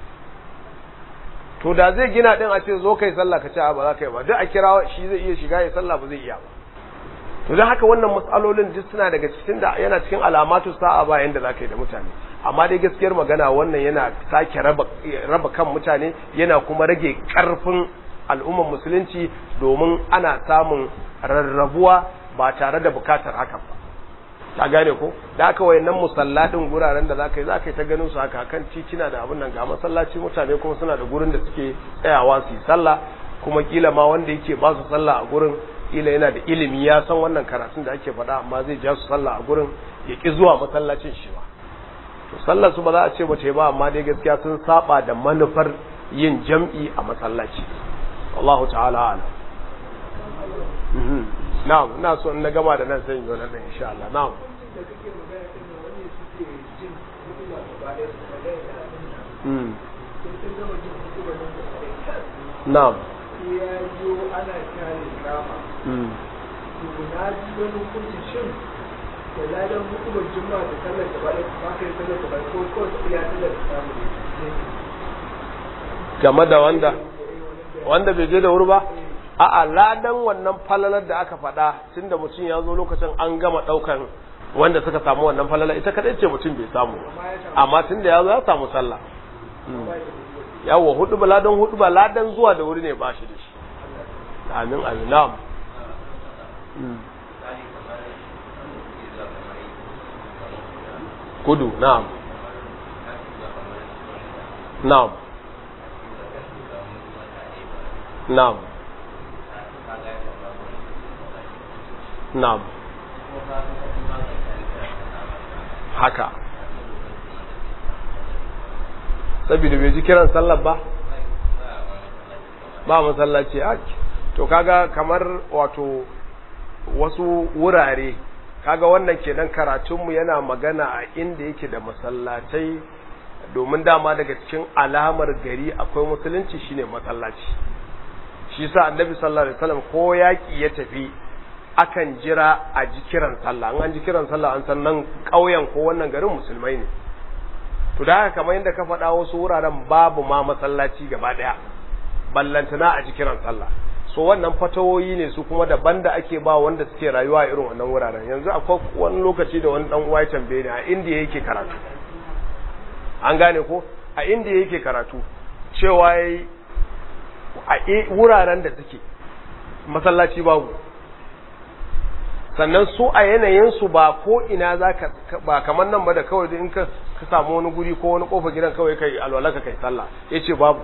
to da zai gina din a ce zo kai sallah ka ce ba za ka yi ba duk a kira shi zai iya shiga ya sallah ba zai iya ba to don haka wannan matsalolin duk suna daga cikin da yana cikin alamatu sa'a ba yanda za ka yi da mutane amma dai gaskiyar magana wannan yana sake raba, raba kan mutane yana kuma rage karfin al'ummar musulunci domin ana samun rarrabuwa ba tare da bukatar hakan ba ta gane ko da aka wayannan musallatin guraren da zaka yi zaka yi ta ganin su haka kan titina da abin nan ga masallaci mutane kuma suna da gurin da suke tsayawa su yi sallah kuma kila ma wanda yake ba su sallah a gurin kila yana da ilimi ya san wannan karatun da ake faɗa amma zai ja su sallah a gurin ya ki zuwa masallacin shi ba to sallar su ba za a ce bace ba amma dai gaskiya sun saba da manufar yin jam'i a masallaci wallahu ta'ala ala na'am ina so in na gama da nan sai in zo nan insha Allah na'am na'am ya yi ana kare kama to na ji wani hukunci shin da ladan hukumar juma'a da sallar gaba da ba ka yi sallar gaba ko ko ta iya sallar da samu ne game da wanda wanda bai je da wuri ba a'a ladan wannan falalar da aka faɗa tunda mutum ya zo lokacin an gama ɗaukan wanda suka samu wannan falala ita kadai ce mutum bai samu amma tunda ya zo ya samu sallah yawo hudu ba ladan hudu ba ladan zuwa da wuri ne ba shi da shi amin amin na'am kudu na'am na'am na'am na'am haka saboda bai ji kiran sallar ba ba masallaci a to kaga kamar wato wasu wurare kaga wannan kenan karatunmu yana magana a inda yake da masallatai domin dama daga cikin alamar gari akwai musulunci shine masallaci shi sa annabi sallallahu alaihi wasallam ko yaki ya tafi akan jira a ji kiran sallah an ji kiran sallah an san nan ƙauyen ko wannan garin musulmai ne to da haka kamar yadda ka faɗa wasu wuraren babu ma masallaci gaba ɗaya ballantana a ji kiran sallah so wannan fatawoyi ne su kuma daban da ake ba wanda suke rayuwa irin wannan wuraren yanzu akwai wani lokaci da wani dan uwa ya tambaye ni a indiya yake karatu an gane ko a indiya yake karatu cewa a wuraren da suke masallaci babu sannan su a yanayinsu ba ko ina za ka ba kamar nan ba da kawai in ka samu wani guri ko wani kofa gidan kawai kai alwalaka kai sallah ya ce babu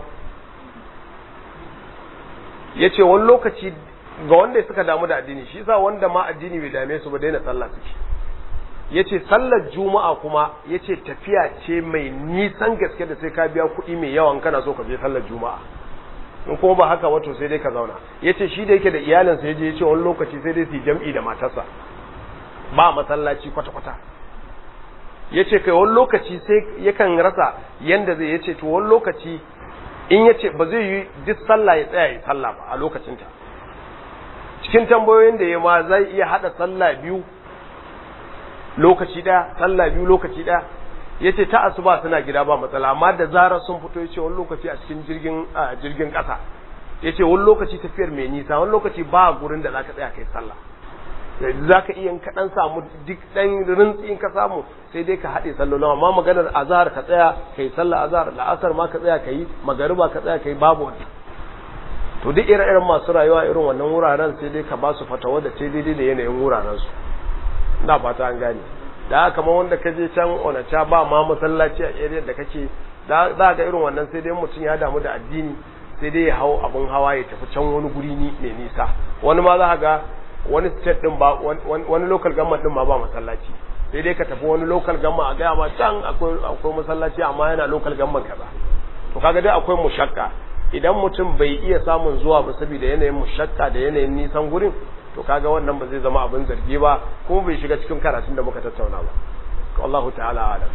ya ce wani lokaci ga wanda suka damu da addini shi sa wanda ma addini bai dame su ba daina sallah suke ya ce sallar juma'a kuma ya ce tafiya ce mai nisan gaske da sai ka biya kuɗi mai yawan kana so ka je sallar juma'a in kuma ba haka wato sai dai ka zauna ya ce shi da yake da iyalinsa ya je ya ce wani lokaci sai dai su jam'i da matarsa ba masallaci kwata-kwata ya ce kai wani lokaci sai yakan rasa yanda zai ya ce to wani lokaci in ya ce ba zai yi duk sallah ya tsaya ya sallah ba a lokacinta cikin tambayoyin da ya ma zai iya haɗa sallah biyu lokaci ɗaya sallah biyu lokaci ɗaya ya ce ta asuba suna gida ba matsala amma da zarar sun fito ya ce wani lokaci a cikin jirgin jirgin ƙasa ya ce wani lokaci tafiyar mai nisa wani lokaci ba gurin da za ka tsaya kai sallah za ka iya ka dan samu duk dan rintsi in ka samu sai dai ka haɗe sallolin amma maganar azhar ka tsaya kai sallar azhar la'asar ma ka tsaya kai magariba ka tsaya kai babu wannan to duk ire-iren masu rayuwa irin wannan wuraren sai dai ka ba su fatawa da ce daidai da yanayin wuraren su ina fata an gane da haka ma wanda ka je can onacha ba ma masallaci a area da kake za ga irin wannan sai dai mutum ya damu da addini sai dai ya hau abin hawa ya tafi can wani guri ni mai nisa wani ma za ga wani state din ba wani local government din ma ba masallaci sai dai ka tafi wani local government a gaya ma can akwai akwai masallaci amma yana local government kaza to kaga dai akwai mushakka idan mutum bai iya samun zuwa ba saboda yanayin mushakka da yanayin nisan gurin to kaga wannan ba zai zama abin zargi ba kuma bai shiga cikin karatun da muka tattauna ba wallahu ta'ala alam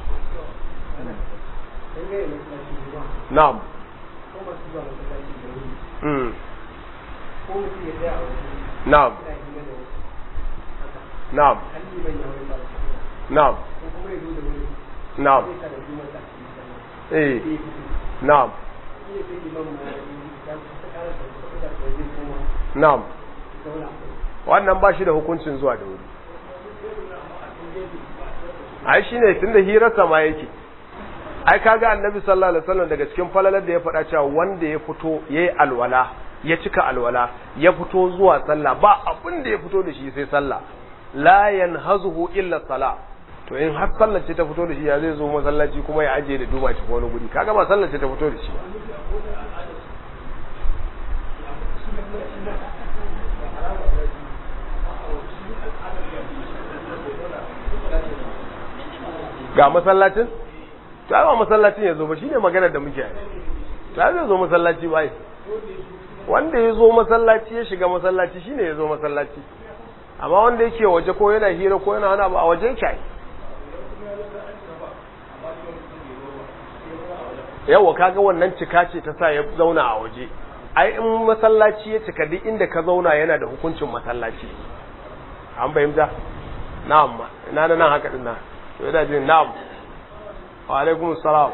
na'am mm na'am na'am na'am na'am eh na'am na'am wannan ba shi da hukuncin zuwa da wuri ai shi ne tun da hirarsa ma yake ai kaga annabi sallallahu alaihi wasallam daga cikin falalar da ya faɗa cewa wanda ya fito yayi alwala ya cika alwala ya fito zuwa sallah ba abin da ya fito da shi sai sallah la yanhazuhu illa salah to in har sallar ce ta fito da shi ya zai zo masallaci kuma ya aje da duba ci wani guri kaga ba sallar ce ta fito da shi ba ga masallacin to ai ba masallacin ya zo ba shine maganar da muke yi to ai zai zo masallaci ba wanda ya zo masallaci ya shiga masallaci shine ya zo masallaci amma wanda yake waje ko yana hira ko yana wani abu a waje yake yawa kaga wannan cika ce ta sa ya zauna a waje ai in masallaci ya cika duk inda ka zauna yana da hukuncin masallaci an fahimta na'am ina da nan haka din nan to yana jin na'am wa alaikum salam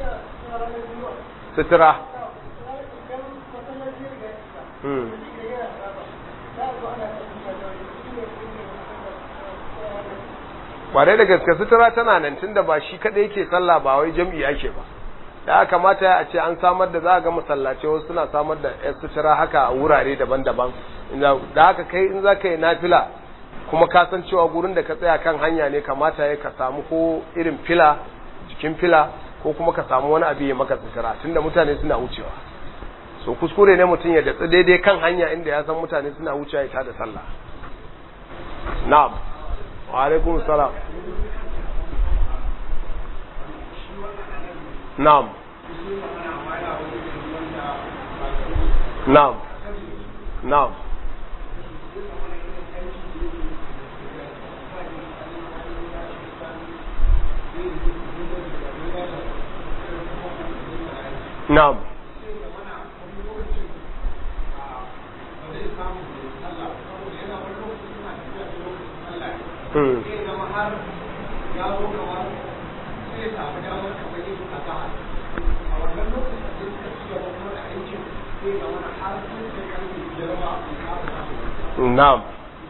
sutura hmm kwarai da gaske sutura tana nan tunda ba shi kadai yake sallah ba wai jam'i ake ba da kamata a ce an samar da za ga masallace wasu suna samar da yan sutura haka a wurare daban-daban da haka kai in za ka yi nafila kuma ka san cewa gurin da ka tsaya kan hanya ne kamata ya ka samu ko irin fila jikin fila ko kuma ka samu wani abu ya maka sutura tunda mutane suna wucewa so kuskure ne mutum ya datsi daidai kan hanya inda ya san mutane suna wucewa ya tada sallah na'am wa alaikum salam na'am na'am na'am na'am Hmm. Na'am.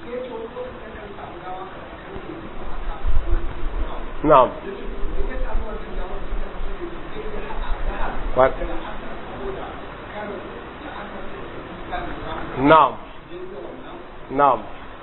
Na'am. What? Na'am. Na'am.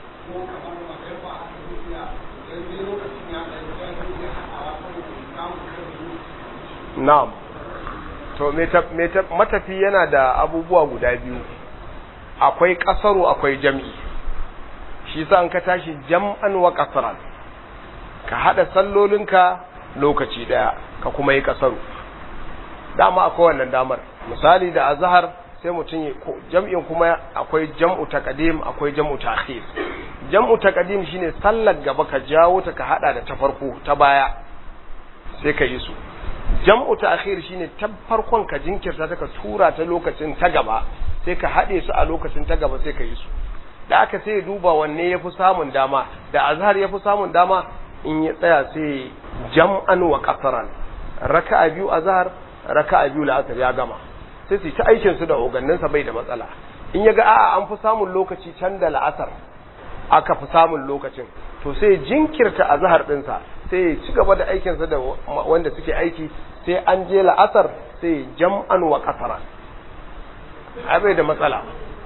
Na'am. To matafi yana da abubuwa guda biyu. Akwai kasaru akwai jam'i. Shi sa an ka tashi jam'an wa kasaran. Ka hada sallolinka lokaci daya ka kuma yi kasaru. Dama akwai wannan damar. Misali da azhar sai mutum jam'in kuma akwai jam'u taqdim akwai jam'u ta'khir. Jam'u taqdim shine sallar gaba ka jawo ta ka hada da ta farko ta baya sai ka yi su. jam'u ta'khir shine ta farkon ka jinkirta ta ka tura ta lokacin ta gaba sai ka haɗe su a lokacin ta gaba sai ka yi su da aka sai duba wanne yafi samun dama da azhar yafi samun dama in ya tsaya sai jam'an wa qasaran raka'a biyu azhar raka'a biyu la'asar ya gama sai su ta aikin su da ogannin sa bai da matsala in ya ga a'a an fi samun lokaci can da la'asar aka fi samun lokacin to sai jinkirta a zahar ɗinsa sai ya ci gaba da aikinsa da wanda suke aiki sai an je la'asar sai jam'an wa kasara abai da matsala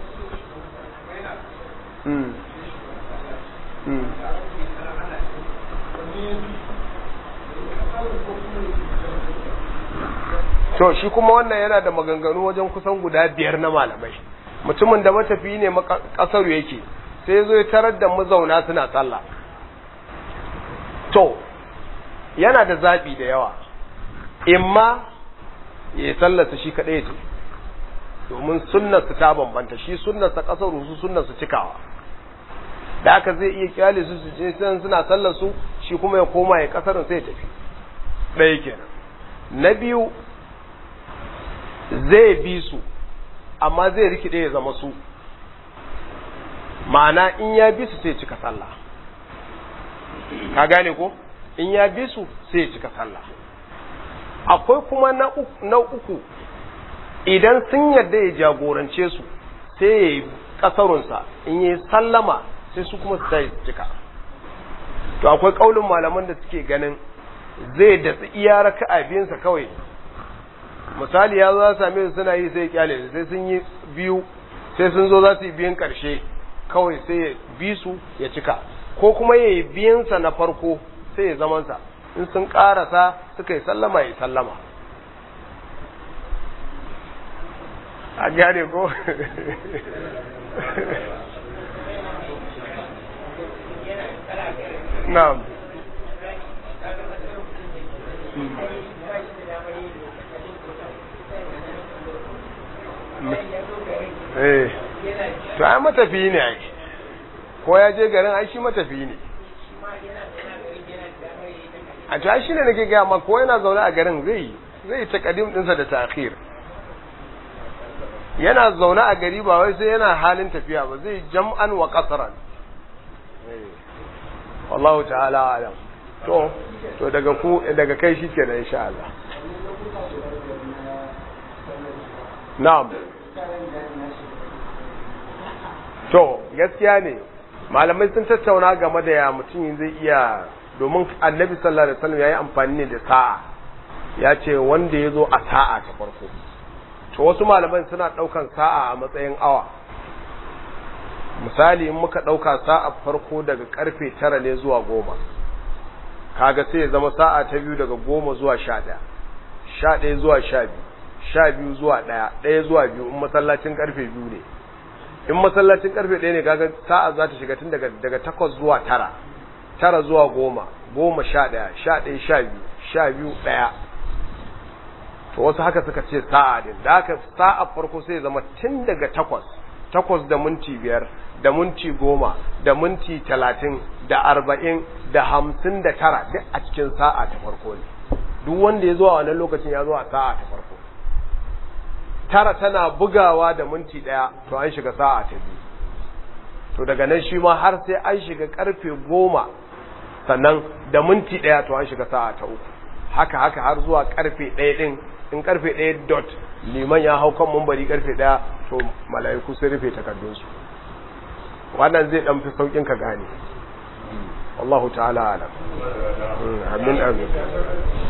to shi kuma wannan yana da maganganu wajen kusan guda biyar na malamai mutumin da matafi ne kasar yake sai zo ya tarar da mazauna suna sallah to yana da zaɓi da yawa imma ya sallata shi kaɗai ya ce domin sunnarsu ta bambanta shi sunnarsa ƙasar su sunnarsu cikawa da aka zai iya kyale su su je suna sallar su shi kuma ya koma ya ƙasarin sai ya tafi ɗaya kenan na biyu zai bi su amma zai rikide ya zama su ma'ana in ya bi su sai cika sallah ka gane ko in ya bi su sai cika sallah akwai kuma na uku idan sun yarda ya jagorance su sai ya yi kasarunsa in yi sallama sai su kuma su sai cika to akwai kaulin malaman da suke ganin zai datsi iya raka'a biyansa kawai misali ya zo za same su suna yi sai kyale sai sun yi biyu sai sun zo za su yi biyun karshe kawai sai ya bi su ya cika ko kuma ya yi biyansa na farko sai ya zamansa in sun karasa suka yi sallama ya sallama a gane ko na'am eh to ai matafi ne ai ko ya je garin ai shi matafi ne a to ai shine nake ga ma ko yana zaune a garin zai zai ta kadim dinsa da ta'khir yana zaune a gari ba wai sai yana halin tafiya ba zai jam'an wa qasran wallahu ta'ala alam to to daga ku daga kai shikenan insha Allah na'am to gaskiya ne malamai sun tattauna game da ya mutum zai iya domin annabi sallallahu alaihi wasallam yayi amfani ne da sa'a ya ce wanda ya zo a sa'a ta farko to wasu malaman suna daukan sa'a a matsayin awa misali in muka dauka sa'a farko daga karfe tara ne zuwa goma kaga sai ya zama sa'a ta biyu daga goma zuwa sha ɗaya sha ɗaya zuwa sha biyu sha biyu zuwa ɗaya ɗaya zuwa biyu in masallacin karfe biyu ne in masallacin karfe ɗaya ne kaga sa'a za ta shiga tun daga daga takwas zuwa tara tara zuwa goma goma sha ɗaya sha ɗaya sha biyu sha biyu ɗaya to wasu haka suka ce sa'a din da haka sa'a farko sai zama tun daga takwas takwas da minti biyar da minti goma da minti talatin da arba'in da hamsin da tara duk a cikin sa'a ta farko ne duk wanda ya zo a wannan lokacin ya zo a sa'a ta farko tara tana bugawa da minti ɗaya to an shiga sa'a ta biyu to daga nan shi ma har sai an shiga karfe goma sannan da minti ɗaya to an shiga sa'a ta uku haka haka har zuwa karfe ɗaya ɗin in karfe ɗaya dot liman ya hau kan mumbari karfe ɗaya to mala'iku sun rufe takardunsu wannan zai ɗan fi sauƙin ka gane wallahu ta'ala alam amin amin